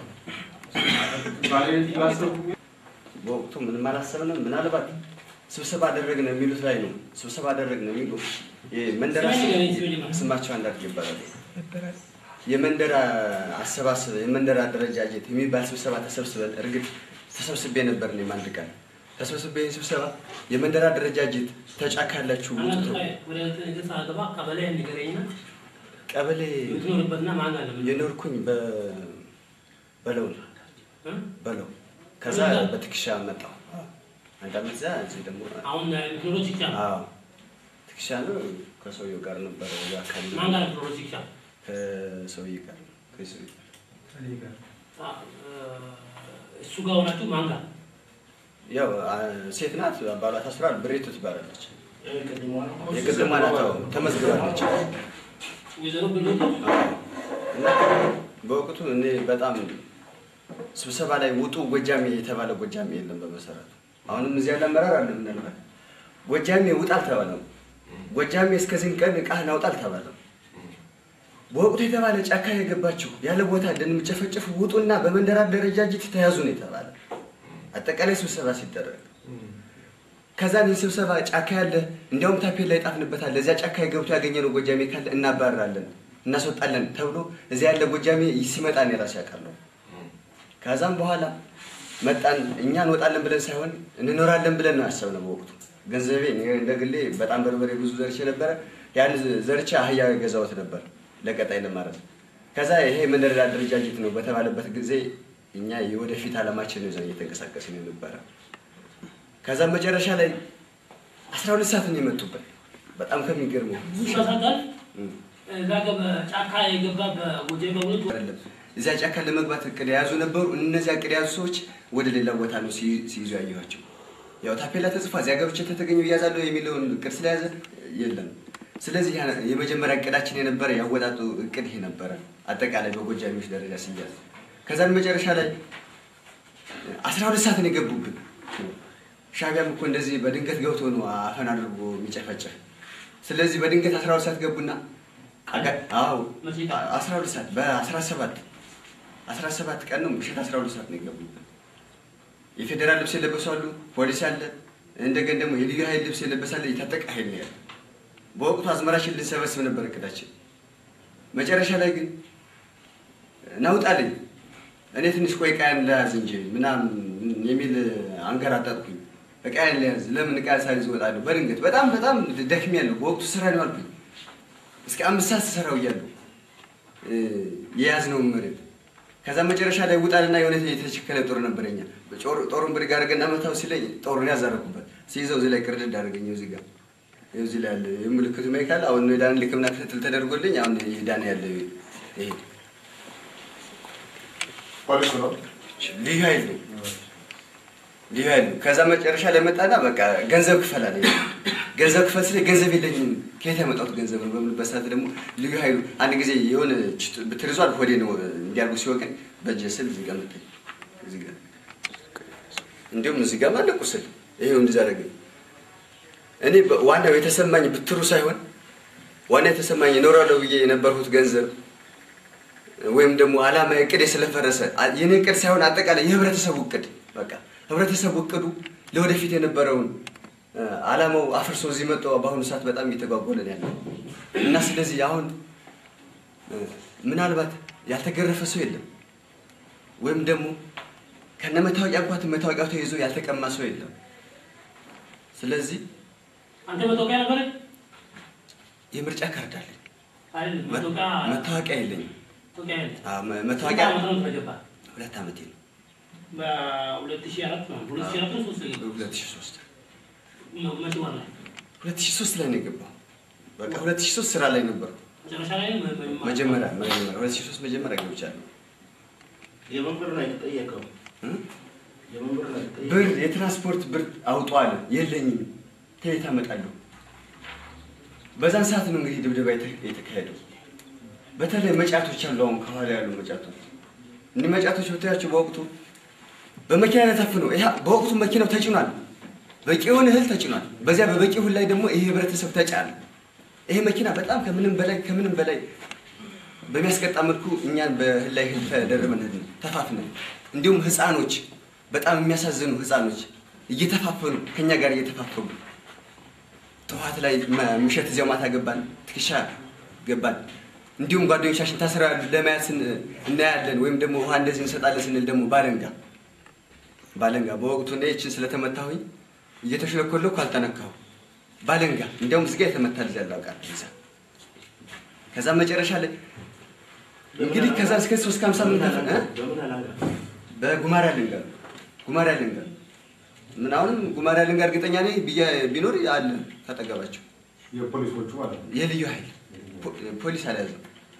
በወቅቱ ምንም አላሰብንም። ምናልባት ስብሰባ አደረግን የሚሉት ላይ ነው። ስብሰባ አደረግን የሚሉ የመንደር ስማቸው አንዳርግ ይባላል። የመንደር አሰባሰብ የመንደር አደረጃጀት የሚባል ስብሰባ ተሰብስበን እርግጥ ተሰብስቤ ነበር እኔም አንድ ቀን ተሰብስቤ ይህን ስብሰባ የመንደር አደረጃጀት ተጫካላችሁ ውጡ ተብሎ ወደ ነገር ሳገባ ቀበሌ ንገረኝና ቀበሌ የምትኖርበትና ማን አለ ምን የኖርኩኝ በ- በለው ነው በለው ከዛ በትከሻ መጣሁ አንድ አመት እዛ እዚህ ደግሞ አሁን የምትኖረው ሲቻ አዎ ትከሻ ነው ከሰውየው ጋር ነበረ እዛ አካባቢ ማን ጋር የምትኖረው ሲቻ ከሰውዬ ጋር ነው ከሰውዬ ጋር እሱ ጋር ሆናችሁ ማን ጋር ያው አ- ሴት ናት ባሏ ታስሯል ብሬቱ ትባላለች የቅድሟ ነው የቅድሟ ናት አዎ ተመዝግባለች ወይዘሮ ብሎት እና በወቅቱ እኔ በጣም ስብሰባ ላይ ውጡ ጎጃሜ የተባለ ጎጃሜ የለም በመሰረቱ አሁንም እዚህ ያለ አመራር አለ ምናልባት ጎጃሜ ውጣ አልተባለም ጎጃሜ እስከዚህን ቀን እቃህን አውጣ አልተባለም በወቅቱ የተባለ ጫካ የገባችሁ ያለ ቦታ እንደምጨፈጨፉ ውጡና በመንደር አደረጃጀት ተያዙ ነው የተባለ አጠቃላይ ስብሰባ ሲደረግ ከዛ ይህ ስብሰባ ጫካ ያለ እንዲያውም ታፔላ ላይ ጣፍንበታል ለዚያ ጫካ የገብቶ ያገኘነው ጎጃሜ ካለ እናባረራለን እናስወጣለን ተብሎ እዚያ ያለ ጎጃሜ ሲመጣ ነው የራሴ ያውቃለሁ ከዛም በኋላ መጣን እኛ እንወጣለን ብለን ሳይሆን እንኖራለን ብለን ነው ያሰብነው በወቅቱ ገንዘቤ እኔ እንደ ግሌ በጣም በርበሬ ብዙ ዘርቼ ነበረ ያን ዘርቼ አህያ ገዛሁት ነበር ለቀጣይ ለማረስ ከዛ ይሄ መንደር አደረጃጀት ነው በተባለበት ጊዜ እኛ የወደፊት አላማችን ነው ይዘን እየተንቀሳቀስን ነበረ ከዛም መጨረሻ ላይ አስራ ሁለት ሰዓት ነው የመጡበት በጣም ከሚገርመው ሲመሳቀል እዛ ገበ ጫካ የገባ በጎጃ በብሎት አይደለም እዚያ ጫካ ለመግባት እቅድ የያዙ ነበሩ። እነዚያ እቅድ የያዙ ሰዎች ወደ ሌላ ቦታ ነው ሲይ- ሲይዙ ያየኋቸው። ያው ታፔላ ተጽፏ እዚያ ገብቼ ተተገኘው እያዛለሁ የሚለውን እቅድ ስለያዘ የለም። ስለዚህ ያ- የመጀመሪያ እቅዳችን የነበረ ያወጣጡ እቅድ ይሄ ነበረ፣ አጠቃላይ በጎጃሚዎች ደረጃ ሲያዝ። ከዛን መጨረሻ ላይ አስራ ሁለት ሰዓት ነው የገቡብን። ሻቢያም እኮ እንደዚህ በድንገት ገብቶ ነው አፈን አድርጎ የሚጨፈጭፍ። ስለዚህ በድንገት አስራ ሁለት ሰዓት ገቡና አጋ- አዎ አስራ ሁለት ሰዓት በአስራ ሰባት አስራ ሰባት ቀን ነው ምሽት አስራ ሁለት ሰዓት ነው የገቡብን። የፌዴራል ልብስ የለበሱ አሉ፣ ፖሊስ አለ፣ እንደገን ደግሞ የልዩ ኃይል ልብስ የለበሰ አለ፣ የታጠቀ ኃይል ነው ያለ። በወቅቱ አዝመራችን ልንሰበስብ ነበር እቅዳችን። መጨረሻ ላይ ግን ናውጣልኝ እኔ ትንሽ ቆይ ዕቃዬን ለያዝ እንጂ ምናምን የሚል አንገራጠጥኩኝ። ዕቃዬን ለያዝ ለምን ዕቃ ሳልይዝ እወጣለሁ? በድንገት በጣም በጣም ደክሜያለሁ። በወቅቱ ስራ ነው አልኩኝ። እስከ አምስት ሰዓት ስሰራው እያለሁ እ፣ የያዝነውን መሬት ከዛ መጨረሻ ላይ ውጣልና የሆነ የተቸከለ ጦር ነበረኛ ጦር- ጦሩን ብድግ አድርገና መታው ሲለኝ ጦሩን ያዛረኩበት ሲይዘው እዚህ ላይ ቅርድድ አደረገኝ። እዚህ ጋር ይኸው እዚህ ላይ ያለ የምልክቱ ሜካል አሁን የዳን ሕክምና ክትትል ተደርጎልኝ አሁን የዳነ ያለ ይሄ ፖሊሱ ነው ልዩ ኃይል ነው ልዩ ኃይል ነው። ከዛ መጨረሻ ላይ መጣና በቃ ገንዘብ ክፈል አለኝ። ገንዘብ ክፈል ስለ ገንዘብ የለኝም ከየት ያመጣሁት ገንዘብ ነው በምልበት ሰዓት ደግሞ ልዩ ኃይሉ አንድ ጊዜ የሆነ ብትር ይዟል ሆዴ ነው እንዲያርጉ ሲወቅን በእጄ ስል እዚህ ጋር መታኝ። እዚህ ጋር እንዲሁም እዚህ ጋር ማለ ቁስል ይሄው እንደዛ አደረገኝ። እኔ በ- ዋናው የተሰማኝ ብትሩ ሳይሆን ዋና የተሰማኝ እኖራለሁ ብዬ የነበርሁት ገንዘብ ወይም ደግሞ አላማ እቅድ ስለፈረሰ አ- የኔ እቅድ ሳይሆን አጠቃላይ የህብረተሰቡ እቅድ በቃ ህብረተሰቡ እቅዱ ለወደፊት የነበረውን እ፣ አላማው አፍርሶ እዚህ መጥቶ በአሁኑ ሰዓት በጣም እየተጓጎለ ነው ያለው እና ስለዚህ አሁን እ፣ ምናልባት ያልተገረፈ ሰው የለም ወይም ደግሞ ከነ መታወቂያ እንኳን መታወቂያው ተይዞ ያልተቀማ ሰው የለም። ስለዚህ አንተ መታወቂያ ነበረ የምርጫ ካርድ አለኝ፣ አይደል? መ- መታወቂያ መታወቂያ የለኝም። መታወቂያ የለም። አዎ፣ መ- መታወቂያ ስንት ዓመት ነው ተገባ? ሁለት ዓመቴ ነው። በሁለት ሺህ አራት ነው። ሁለት ሺህ አራት ነው ሶስት ነው የገባው? ሁለት ሺህ ሶስት መ- መቼ ወር ላይ? ሁለት ሺህ ሶስት ላይ ነው የገባው። በቃ ሁለት ሺህ ሶስት ስራ ላይ ነበርኩ። መጨረሻ ላይ ነው መ- መ- መጀመሪያ መጀመሪያ ሁለት ሺህ ሶስት መጀመሪያ ገብቻለሁ። የምን ብር ነው የተጠየቀው? እ? የምን ብር ነው የተጠየቀው? ብር የትራንስፖርት ብር አውጧል። የለኝም። ከየት አመጣለሁ? በዛን ሰዓት ነው እንግዲህ ድብደባ የተ- የተካሄደው። በተለይ መጫቶች አሉ። አሁን ከኋላ ያሉ መጫቶች እኒህ መጫቶች ብታያቸው በወቅቱ በመኪና ላይ ታፍነው ይሄ በወቅቱ መኪናው ተጭኗል። በቂውን እህል ተጭኗል። በዚያ በበቂ እህል ላይ ደግሞ ይሄ ህብረተሰብ ተጫነ። ይሄ መኪና በጣም ከምንም በላይ ከምንም በላይ በሚያስቀጣ መልኩ እኛን በእህል ላይ እህል ተደርበን ሄድን፣ ተፋፍነን። እንዲሁም ህፃኖች በጣም የሚያሳዝኑ ህፃኖች እየተፋፈኑ ከኛ ጋር እየተፋፈኑ ጠዋት ላይ መ- ምሸት እዚያው ማታ ገባን፣ ትከሻ ገባን። እንዲሁም ጓደኞቻችን ታስረው ያሉ ለማየት ስን- እናያለን ወይም ደግሞ ውሃ እንደዚህ እንሰጣለን ስንል ደግሞ ባለንጋ ባለንጋ በወቅቱ እኔ ይህችን ስለተመታሁኝ እየተሽለኮለኩ አልተነካሁ ባለንጋ እንዲያውም እዚጋ የተመታ ልጅ ያለ አውቃለሁ እዛ ከዛ መጨረሻ ላይ እንግዲህ ከዛ እስከ ሶስት ከሀምሳ ምን ከፍ እ? በጉማሬ አለንጋ ጉማሬ አለንጋ ምን አሁንም ጉማሬ አለንጋ እርግጠኛ ነኝ ብዬ- ቢኖር አለ ካጠገባቸው የፖሊሶቹ ማለት ነው። የልዩ ኃይል ፖ- ፖሊስ አልያዘም።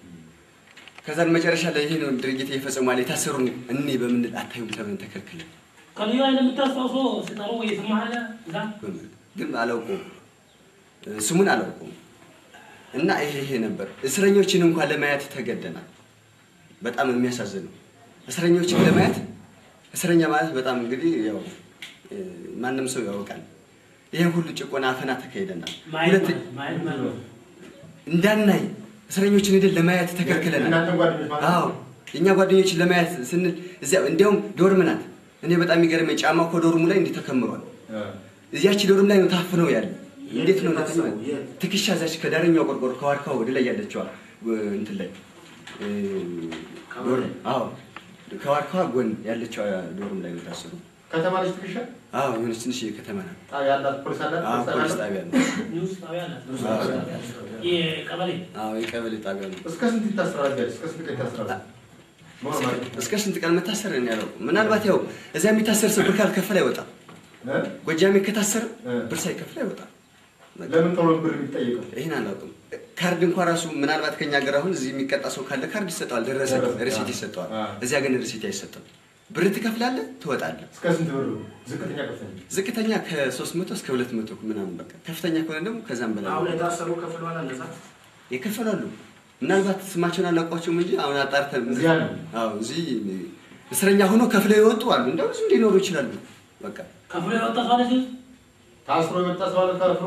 ከዛን መጨረሻ ላይ ይሄ ነው ድርጊት እየፈጸሟል የታሰሩ እኔ በምንል አታዩም ተብለን ተከልክለን ከልዩ ኃይል የምታስታውሰው ሲጠሩ ወይ ስማለ እዛ ግን አላውቀውም ስሙን አላውቀውም። እና ይሄ ይሄ ነበር። እስረኞችን እንኳን ለማየት ተገደናል። በጣም የሚያሳዝነው እስረኞችን ለማየት እስረኛ ማለት በጣም እንግዲህ ያው እ፣ ማንም ሰው ያውቃል። ይሄን ሁሉ ጭቆና አፈና ተካሂደናል። ማየት ሁለት ማየት ማለት ነው። እንዳናይ እስረኞችን ሄደን ለማየት ተከልክለናል። የእናንተን ጓደኞች ማለት ነው? አዎ የእኛ ጓደኞችን ለማየት ስንል እዚያ እንዲያውም ዶርም ናት። እኔ በጣም የሚገርመኝ ጫማ እኮ ዶርሙ ላይ እንዲህ ተከምሯል። እዚያች ዶርም ላይ ነው ታፍነው ያለ። እንዴት ነው ነተኛ ትከሻ እዛች ከዳረኛው ቆርቆሮ ከዋርካው ወደ ላይ ያለችዋ እ፣ እንትን ላይ እ፣ ዶርም አዎ ከዋርካዋ ጎን ያለችዋ ዶርም ላይ ነው የታሰሩ። ከተማ ልጅ ትከሻ አዎ የሆነች ትንሽ ከተማ ናት። ጣቢያ አላት፣ ፖሊስ አላት፣ አዎ ፖሊስ ፖሊስ አላት። ጣቢያ ነው። ኒውስ ጣቢያ አላት። አዎ። የቀበሌ አዎ የቀበሌ ጣቢያ ነው። እስከ ስንት ይታሰራል? ቢያንስ እስከ ስንት ቀን ይታሰራል? ኖርማል እስከ ስንት ቀን መታሰር ነው ያለው? ምናልባት ያው እዚያ የሚታሰር ሰው ብር ካልከፈለ አይወጣም። ጎጃሜ ከታሰረ ብር ሳይከፍል አይወጣም። ለምን ቶሎ ብር የሚጠየቀው? ይህን አላውቅም። ካርድ እንኳን ራሱ ምናልባት ከኛ ሀገር አሁን እዚህ የሚቀጣ ሰው ካለ ካርድ ይሰጠዋል፣ ደረሰ ሪሲት ይሰጠዋል። እዚያ ግን ሪሲት አይሰጥም። ብር ትከፍላለህ፣ ትወጣለህ። እስከ ስንት ብር ነው? ዝቅተኛ ከፍተኛ ዝቅተኛ ከ300 እስከ 200 ምናምን በቃ ከፍተኛ ከሆነ ደግሞ ከዛም በላይ አሁን የታሰሩ ከፍለዋል እንደዛ ይከፈላሉ። ምናልባት ስማቸውን አላውቋቸውም እንጂ አሁን አጣርተን እዚህ አሉ? አዎ እዚህ እስረኛ ሆኖ ከፍለው የወጡ አሉ። እንደው ብዙ ሊኖሩ ይችላሉ። በቃ ከፍሎ የወጣ ሰው አለ እዚህ? ታስሮ የመጣ ሰው አለ ታስሮ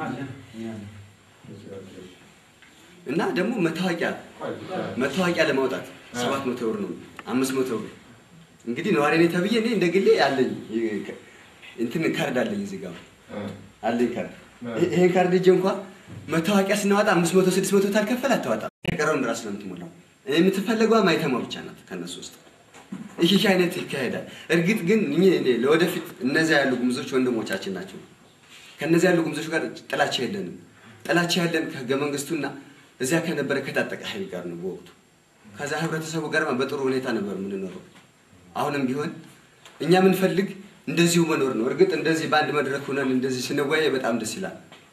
እና ደግሞ መታወቂያ መታወቂያ ለማውጣት ሰባት መቶ ብር ነው፣ አምስት መቶ ብር እንግዲህ ነዋሪ ነኝ ተብዬ እኔ እንደ ግሌ አለኝ እንትን ካርድ አለኝ እዚህ ጋር አለኝ ካርድ። ይሄ- ይሄን ካርድ እጄ እንኳ መታወቂያ ስናወጣ አምስት መቶ ስድስት መቶ ታልከፈል አታወጣም። የቀረውን ራስ ነው የምትሞላው። የምትፈለገዋ ማይተማ ብቻ ናት ከነሱ ውስጥ። ይህ ይህ አይነት ይካሄዳል። እርግጥ ግን እኔ እኔ ለወደፊት እነዚያ ያሉ ጉምዞች ወንድሞቻችን ናቸው። ከነዚያ ያሉ ጉምዞች ጋር ጥላቻ የለንም። ጥላቻ ያለን ከህገ መንግስቱና እዚያ ከነበረ ከታጠቀ ኃይል ጋር ነው በወቅቱ። ከዛ ህብረተሰቡ ጋር በጥሩ ሁኔታ ነበር የምንኖረው። አሁንም ቢሆን እኛ የምንፈልግ እንደዚሁ መኖር ነው። እርግጥ እንደዚህ በአንድ መድረክ ሆነን እንደዚህ ስንወያይ በጣም ደስ ይላል።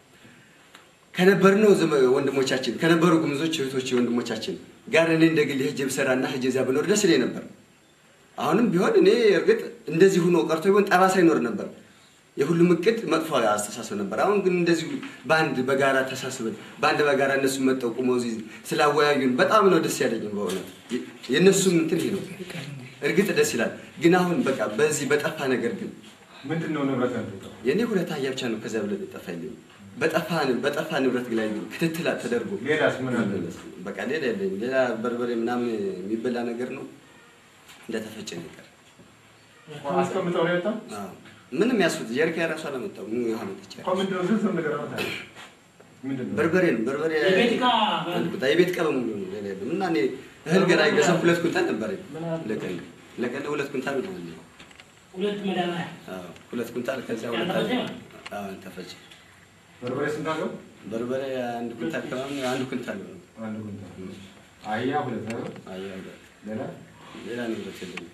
ከነበርነው ዘመ- ወንድሞቻችን ከነበሩ ጉምዞች እህቶች ወንድሞቻችን ጋር እኔ እንደ ግል ሄጄ ብሰራና ሄጄ እዚያ ብኖር ደስ ይለኝ ነበር። አሁንም ቢሆን እኔ እርግጥ እንደዚህ ሆኖ ቀርቶ ቢሆን ጠባሳ ይኖር ነበር። የሁሉም እቅድ መጥፎ አስተሳሰብ ነበር። አሁን ግን እንደዚሁ በአንድ በጋራ ተሳስበን በአንድ በጋራ እነሱ መጠው ቁመው እዚህ ስላወያዩን በጣም ነው ደስ ያለኝ። በእውነት የእነሱም እንትን ይሄ ነው። እርግጥ ደስ ይላል። ግን አሁን በቃ በዚህ በጠፋ ነገር ግን ምንድን ነው ንብረት ያንተ? የእኔ ሁለት አህያ ብቻ ነው ከዚያ ብለ ጠፋ የለኝም። በጠፋ በጠፋ ንብረት ላይ ግን ክትትል ተደርጎ ሌላስ ምን አለ? በቃ ሌላ የለኝም። ሌላ በርበሬ ምናምን የሚበላ ነገር ነው እንደተፈጨ ነገር አስቀምጠው ነው የወጣው? አዎ። ምንም ያስፉት ጀሪካ የራሱ አላመጣው ምን ያህል መጥቻ እኮ ምንድን ነው ዝርዝር ነገር አመጣ? ምንድን ነው? በርበሬ ነው በርበሬ የቤት ዕቃ አንድ ቁጣ የቤት ዕቃ በሙሉ ነው ሌላ የለም። እና እኔ እህል ገና አይገዛም ሁለት ኩንታል ነበረኝ ለቀን ለቀን ሁለት ኩንታል ነው ያለኝ። ሁለት መዳበሪያ አዎ ሁለት ኩንታል ከዚያ ሁለት ያልተፈጨ አለ። ነው? አዎ ተፈጨ በርበሬ ስንት አለው? በርበሬ አንድ ኩንታል ከምናምን አንድ ኩንታል ነው አንድ ኩንታል። አህያ ሁለት ነው። አያ ሌላ ሌላ ንብረት የለኝም።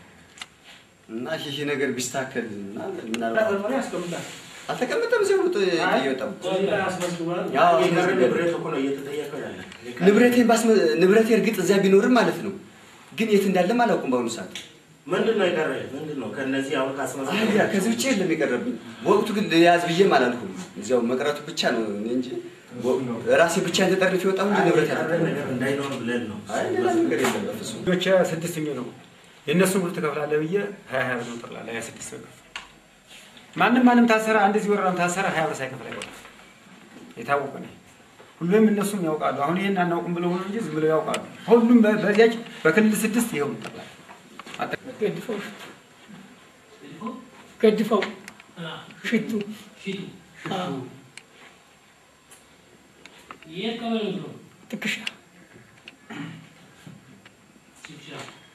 እና ይህ ነገር ቢስተካከል እና ምናልባት በርበሬ ያስቀምጣል። አልተቀመጠም እዚያው ውጥ እየወጣው አስመዝግቧል። ያው የቀረ አስመዝግቧል። ንብረት እኮ ነው እየተጠየቀው ያለ። ንብረቴን ባስመ ንብረቴ እርግጥ እዚያ ቢኖርም ማለት ነው፣ ግን የት እንዳለም አላውቅም በአሁኑ ሰዓት። ምንድን ነው የቀረ? ምንድን ነው ከእነዚህ አሁን ካስመዘገቡ አህያ ከዚህ ውጭ የለም የቀረብኝ። በወቅቱ ግን ልያዝ ብዬም አላልኩም። እዚያው መቅረቱ ብቻ ነው እኔ እንጂ ራሴ ብቻ ተጠርፍ የወጣሁ እንጂ ንብረት የቀረ ያለ ነገር እንዳይኖር ብለን ነው። አይ ሌላ ነገር የለም በፍጹም። ልጆች ስድስት የሚሆኑ ነው የእነሱን ብር ትከፍላለህ ብዬ ሀያ ሀያ ብር ነው ጠቅላላ ሀያ ስድስት ብር ማንም ማንም ታሰረ፣ አንድ እዚህ ወረዳም ታሰረ፣ ሀያ ብር ሳይከፍል አይወጣም። የታወቀ ነው። ሁሉም እነሱም ያውቃሉ። አሁን ይሄን አናውቅም ብለው ሆነ እንጂ ዝም ብለው ያውቃሉ። ሁሉም በ- በዚያች በክልል ስድስት ይኸው ጠቅላላ ገድፈው ገድፈው ሽቱ ሽቱ አዎ፣ የት ቀበሌ ነው? ትከሻ ሽሻ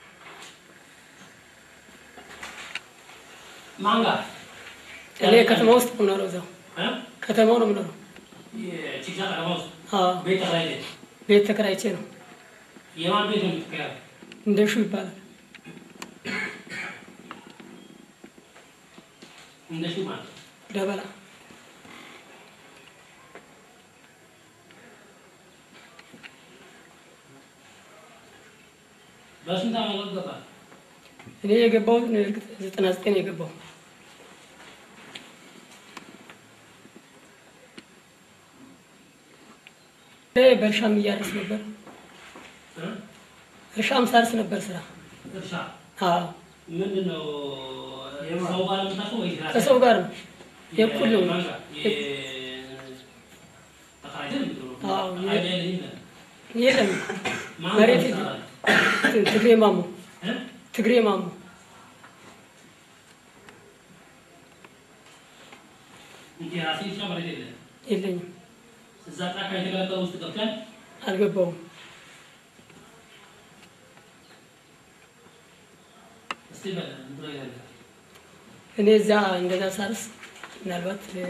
ማን ጋር? እኔ ከተማ ውስጥ ነው የምኖረው። እዛው እ? ከተማው ነው የምኖረው። የቺክሻ ከተማ ውስጥ አዎ፣ ቤት ተከራይተህ? ቤት ተከራይቼ ነው። የማን ቤት ነው የምትከራየው? እንደሹ ይባላል። እንደሱ ማለት ነው። ደበላ በስንት ዓመት ገባ? እኔ የገባሁት እርግጥ ዘጠና ዘጠኝ ነው የገባው። እኔ በእርሻም እያረስ ነበር። እ? እርሻም ሳርስ ነበር ስራ። እርሻ አዎ ምንድን ነው? ሰው ጋር ነው የምታውቀው ወይስ ራስህ? ከሰው ጋር ነው የእኩል ነው። የማን ጋር? የ- ተከራይተህ ነው የምትኖረው? አዎ፣ የ- አይዲያ የለኝም ይላል። የለም ማን መሬት ጋር የለም። ትሰራለህ? ትግሬ ማሞ እ? ትግሬ ማሞ እንጂ የራስህ እርሻ መሬት የለህም። የለኝም፣ እዛ ጫካ የተገለጠ ውስጥ ገብተህ አልገባውም። እስቲ በል እንትን ላይ ያለ እኔ እዛ እንደዛ ሳርስ ምናልባት እ፣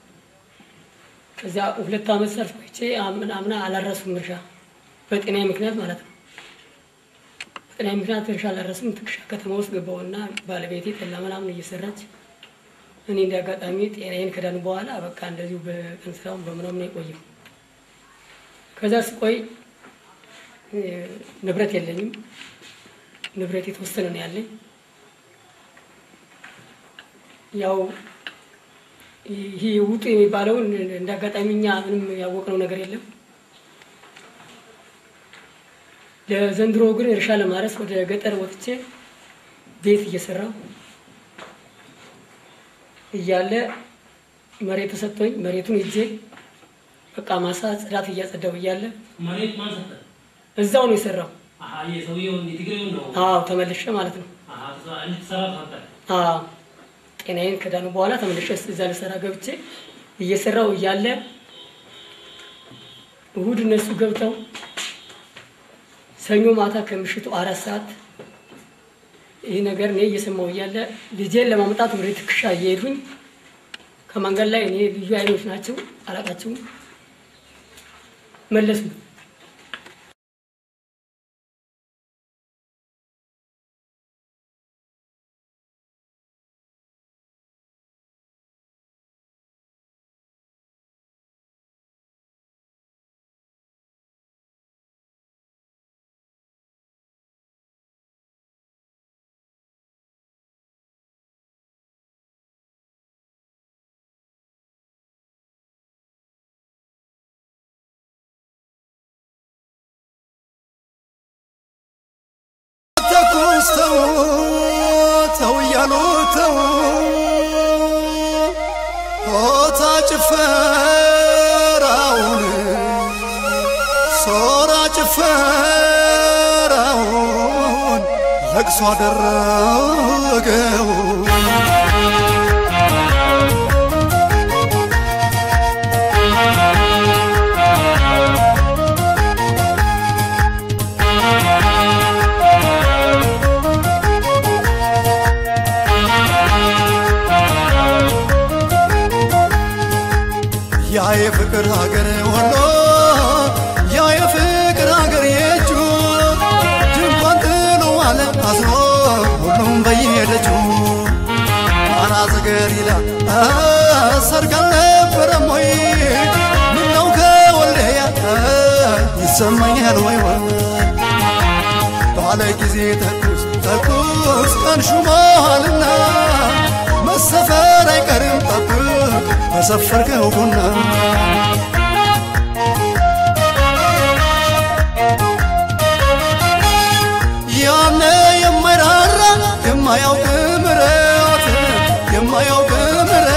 ከዚያ ሁለት ዓመት ሳርስ ቆይቼ አምና አምና አላረሱም እርሻ በጤናዬ ምክንያት ማለት ነው። በጤናዬ ምክንያት እርሻ አላረስም። ትክሻ ከተማ ውስጥ ገባሁና ባለቤቴ ጠላ ምናምን እየሰራች እኔ እንደ አጋጣሚ ጤናዬን ከዳኑ በኋላ በቃ እንደዚሁ በቀን ስራውን በምናምን የቆየው። ከዛ ስቆይ እ፣ ንብረት የለኝም። ንብረት የተወሰነ ነው ያለኝ። ያው ይህ ውጡ የሚባለውን እንደ አጋጣሚ እኛ ምንም ያወቅነው ነገር የለም። ለዘንድሮ ግን እርሻ ለማረስ ወደ ገጠር ወጥቼ ቤት እየሰራው እያለ መሬት ተሰጥቶኝ መሬቱን ይዤ በቃ ማሳ ጽዳት እያጸዳው እያለ መሬት ማን ሰጠህ? እዛው ነው የሰራው። አሀ የሰውየውን የትግሬውን ነው። አዎ ተመልሼ ማለት ነው። አሀ ተሰራ- እንድትሰራ ተሰጠህ። አዎ ጤናዬን ከዳኑ በኋላ ተመልሼ እዛ ልሰራ ገብቼ እየሰራው እያለ እሁድ እነሱ ገብተው ሰኞ ማታ ከምሽቱ አራት ሰዓት ይህ ነገር እኔ እየሰማው እያለ ልጄን ለማምጣት ወደ ትከሻ እየሄዱኝ ከመንገድ ላይ እኔ ልዩ ኃይሎች ናቸው አላቃቸውም መለሱ። ተኩስ ተው ተው እያሉ ተው ሆታ ጭፈራውን ሶራ ጭፈራውን ለቅሶ አደረገው ያ የፍቅር ሀገር ወሎ ያ የፍቅር ሀገር የእጁ ድንኳን ጥሎ አለ አዝኖ ሁሉም በየደጁ አናዘ ገሊላ ሰርግ አልነበረም ወይ ምነው ከወልደያ ይሰማኛል ወይ ወይ ባለ ጊዜ ተኩስ ተኩስ ቀን ሹመሃልና መሰፈር አይቀርም ጠብቅ በሰፈርከው ቡና ያነ የማይራራ የማያውቅ ምረት የማያውቅ ምረት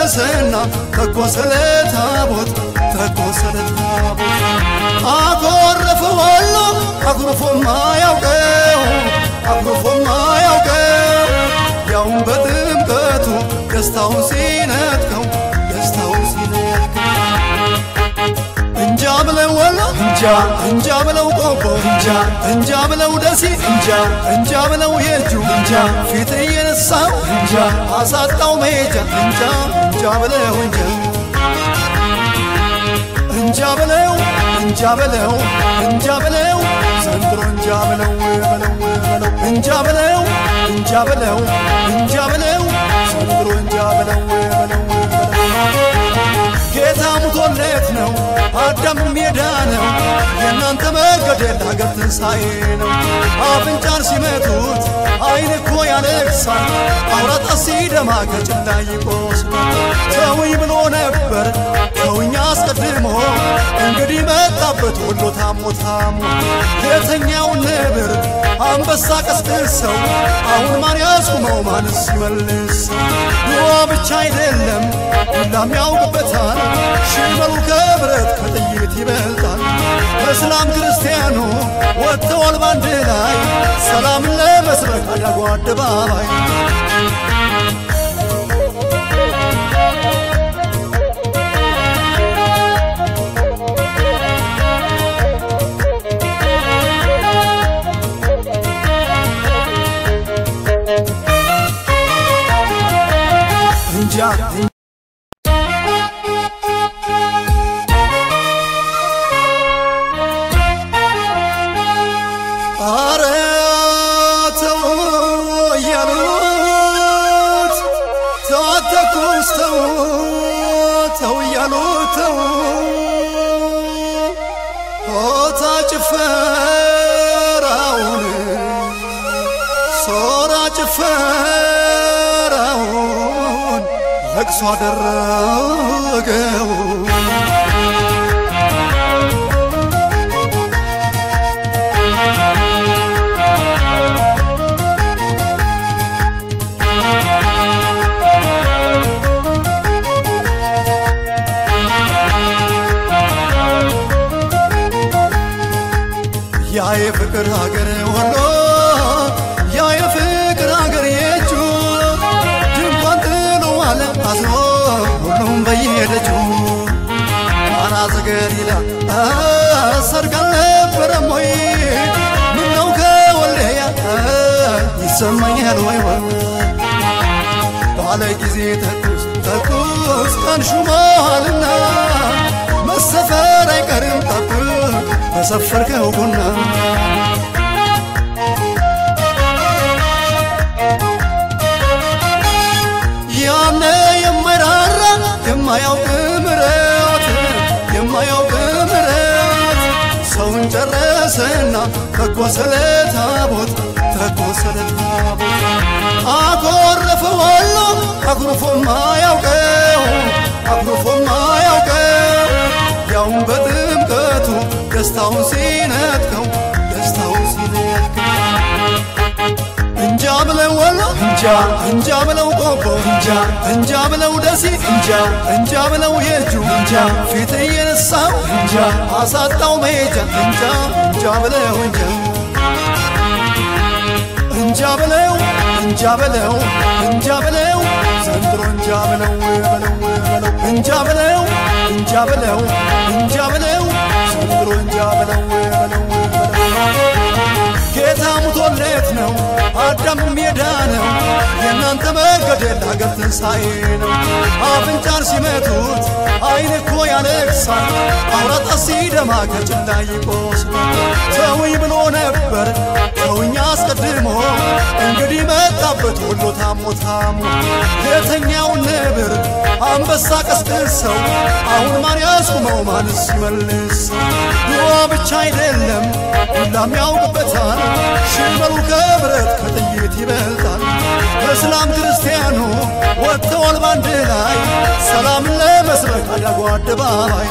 ጨረሰና ተኮሰለ ታቦት ተኮሰለ ታቦት አኮረፈ ወሎ አኩርፎማ ያውቀው አኩርፎማ ያውቀው ያውን በጥምቀቱ ደስታውን ሲነጥቀው ደስታውን ሲነጥቀው እንጃ ብለው ወሎ እንጃ እንጃ ብለው ቆቦ እንጃ እንጃ ብለው ደሴ እንጃ እንጃ ብለው የእጁ እንጃ ፊት እየነሳው እንጃ አሳጣው መሄጃ እንጃ እንጃ ብለው እንጃ እንጃ ብለው እንጃ ብለው እንጃ ብለው ዘንድሮ እንጃ ብለው በለው በለው እንጃ ብለው እንጃ ብለው እንጃ ብለው ዘንድሮ እንጃ ብለው በለው በለው ጌታ ሙቶለት ነው አዳም ሜዳ ነው የእናንተ መገደል ሀገር ትንሣኤ ነው አፍንጫን ሲመቱት አይን እኮ ያለቅሳል አውራጣ ሲደማ ከጭላ ይቆስላል ተውኝ ብሎ ነበር ተውኝ አስቀድሞ እንግዲህ መጣበት ወሎ ታሞ ታሞ የተኛውን ነብር አንበሳ ቀስቅሰው አሁን ማን ያስቁመው ማንስ ይመልሰው ድዋ ብቻ አይደለም ሁላም ያውቅበታል ሽመሉ ከብረት ከጥይት ይበልጣል እስላም ክርስቲያኑ ወጥተዋል ባንድ ላይ ሰላምን ለመስበክ አዳጉ አደባባይ እንጃ አረ ተው እያሉት ተው አትተኩስ ተው ተው እያሉት ተው ሆታ ጭፈራውን ሶራ ጭፈራውን ለቅሶ አደረገው ያ የፍቅር ሀገር ወሎ ያ የፍቅር ሀገር የእጁ ድንኳን ጥሎ አለ አዝኖ ሁሉም በየሄደችው ቃና ዘገሊላ ሰርግ አልነበረም ወይ ምነው ከወልደያ ይሰማኛል ወይ ወይ ባለ ጊዜ ተኩስ ተኩስ ቀን ሹመሃልና መሰፈር አይቀርም ጠብቅ በሰፈርከው ቡና ያነ የማይራራ የማያውቅ ምረት የማያውቅ ምረት ሰውን ጨረሰና ተኮሰለ ታቦት ተኮሰለ ታቦት አኮረፈ ወሎ አኩርፎማ ያውቀው አኩርፎማ ያውቀው ያውን በጥምቀቱ ደስታውን ሲነጥቀው ደስታውን ሲነጥቀው እንጃ ብለው ወሎ እንጃ እንጃ ብለው ቆቦ እንጃ እንጃ ብለው ደሴ እንጃ እንጃ ብለው የእጁ እንጃ ፊት እየነሳው እንጃ አሳጣው መሄጃ እንጃ እንጃ ብለው እንጃ እንጃ ብለው እንጃ ብለው እንጃ ብለው ዘንድሮ እንጃ ብለው በለው በለው እንጃ ብለው እንጃ ብለው እንጃ ብለው ዘንድሮ እንጃ ብለው በለው በለው ጌታ ሙቶለት ነው አዳም ሜዳ ነው የእናንተ መገደል ሀገር ትንሣኤ ነው አፍንጫን ሲመቱት አይን እኮ ያለቅሳል አውራጣ ሲደማ ከጭላ ይቆስላል ተውኝ ብሎ ነበር ተውኝ አስቀድሞ እንግዲህ መጣበት ወሎ ታሞ ታሞ የተኛውን ነብር አንበሳ ቀስቅሰው አሁን ማን ያስቁመው ማንስ ይመልሰው ድዋ ብቻ አይደለም ሁላም ያውቅበታል ሽመሉ ከብረት ከጥይት ይበልጣል እስላም ክርስቲያኑ ወጥተዋል ባንድ ላይ ሰላምን ለመስበክ አዳጉ አደባባይ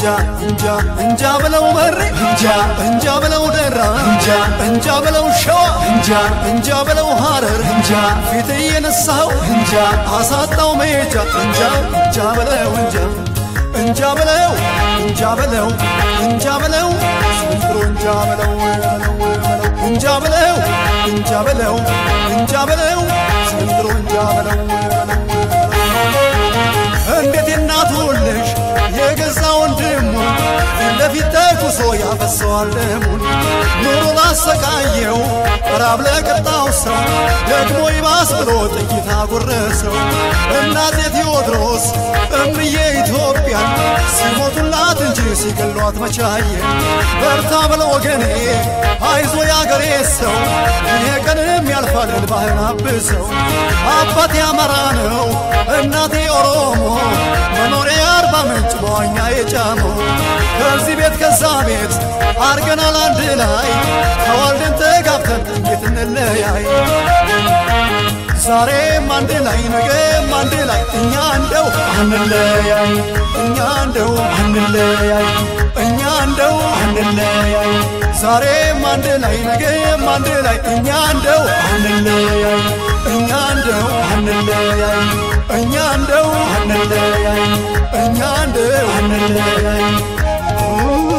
እንጃ እንጃ እንጃ በለው መሬ እንጃ እንጃ በለው ደራ እንጃ እንጃ በለው ሸዋ እንጃ እንጃ በለው ሐረር እንጃ ፊት እየነሳው እንጃ አሳጣው መሄጃ እንጃ እንጃ በለው እንጃ እንጃ በለው እንጃ በለው እንጃ በለው ዘንድሮ እንጃ በለው እንጃ በለው እንጃ በለው እንጃ በለው ዘንድሮ እንጃ በለው እንዴት የናቱን ልጅ የገዛ ወንድሙ ፊት ለፊት ተኩሶ ያፈሰዋል ደሙን ኑሮ ላሰቃየው ራብ ለቀጣው ሰው ደግሞ ይባስ ብሎ ጥይት አጎረሰው እናቴ ቴዎድሮስ እምዬ ኢትዮጵያን ሲሞቱላት እንጂ ሲገሏት መቻየ በርታ ብለ ወገኔ አይዞ ያገሬ ሰው ይሄ ቀንም ያልፋል ልባህን አብሰው አባቴ አማራ ነው እናቴ ኦሮሞ መኖሪያ አርባ ምንጭ በዋኛ የጫመው ከዚህ ቤት ከዛ ቤት አርገናል አንድ ላይ ተዋልደን ተጋብተን እንዴት እንለያይ ዛሬም አንድ ላይ ነገም አንድ ላይ እኛ እንደው አንለያይ እኛ እንደው አንለያይ እኛ እንደው አንለያይ ዛሬም አንድ ላይ ነገም አንድ ላይ እኛ እንደው አንለያይ እኛ እንደው አንለያይ እኛ እንደው አንለያይ እኛ እንደው አንለያይ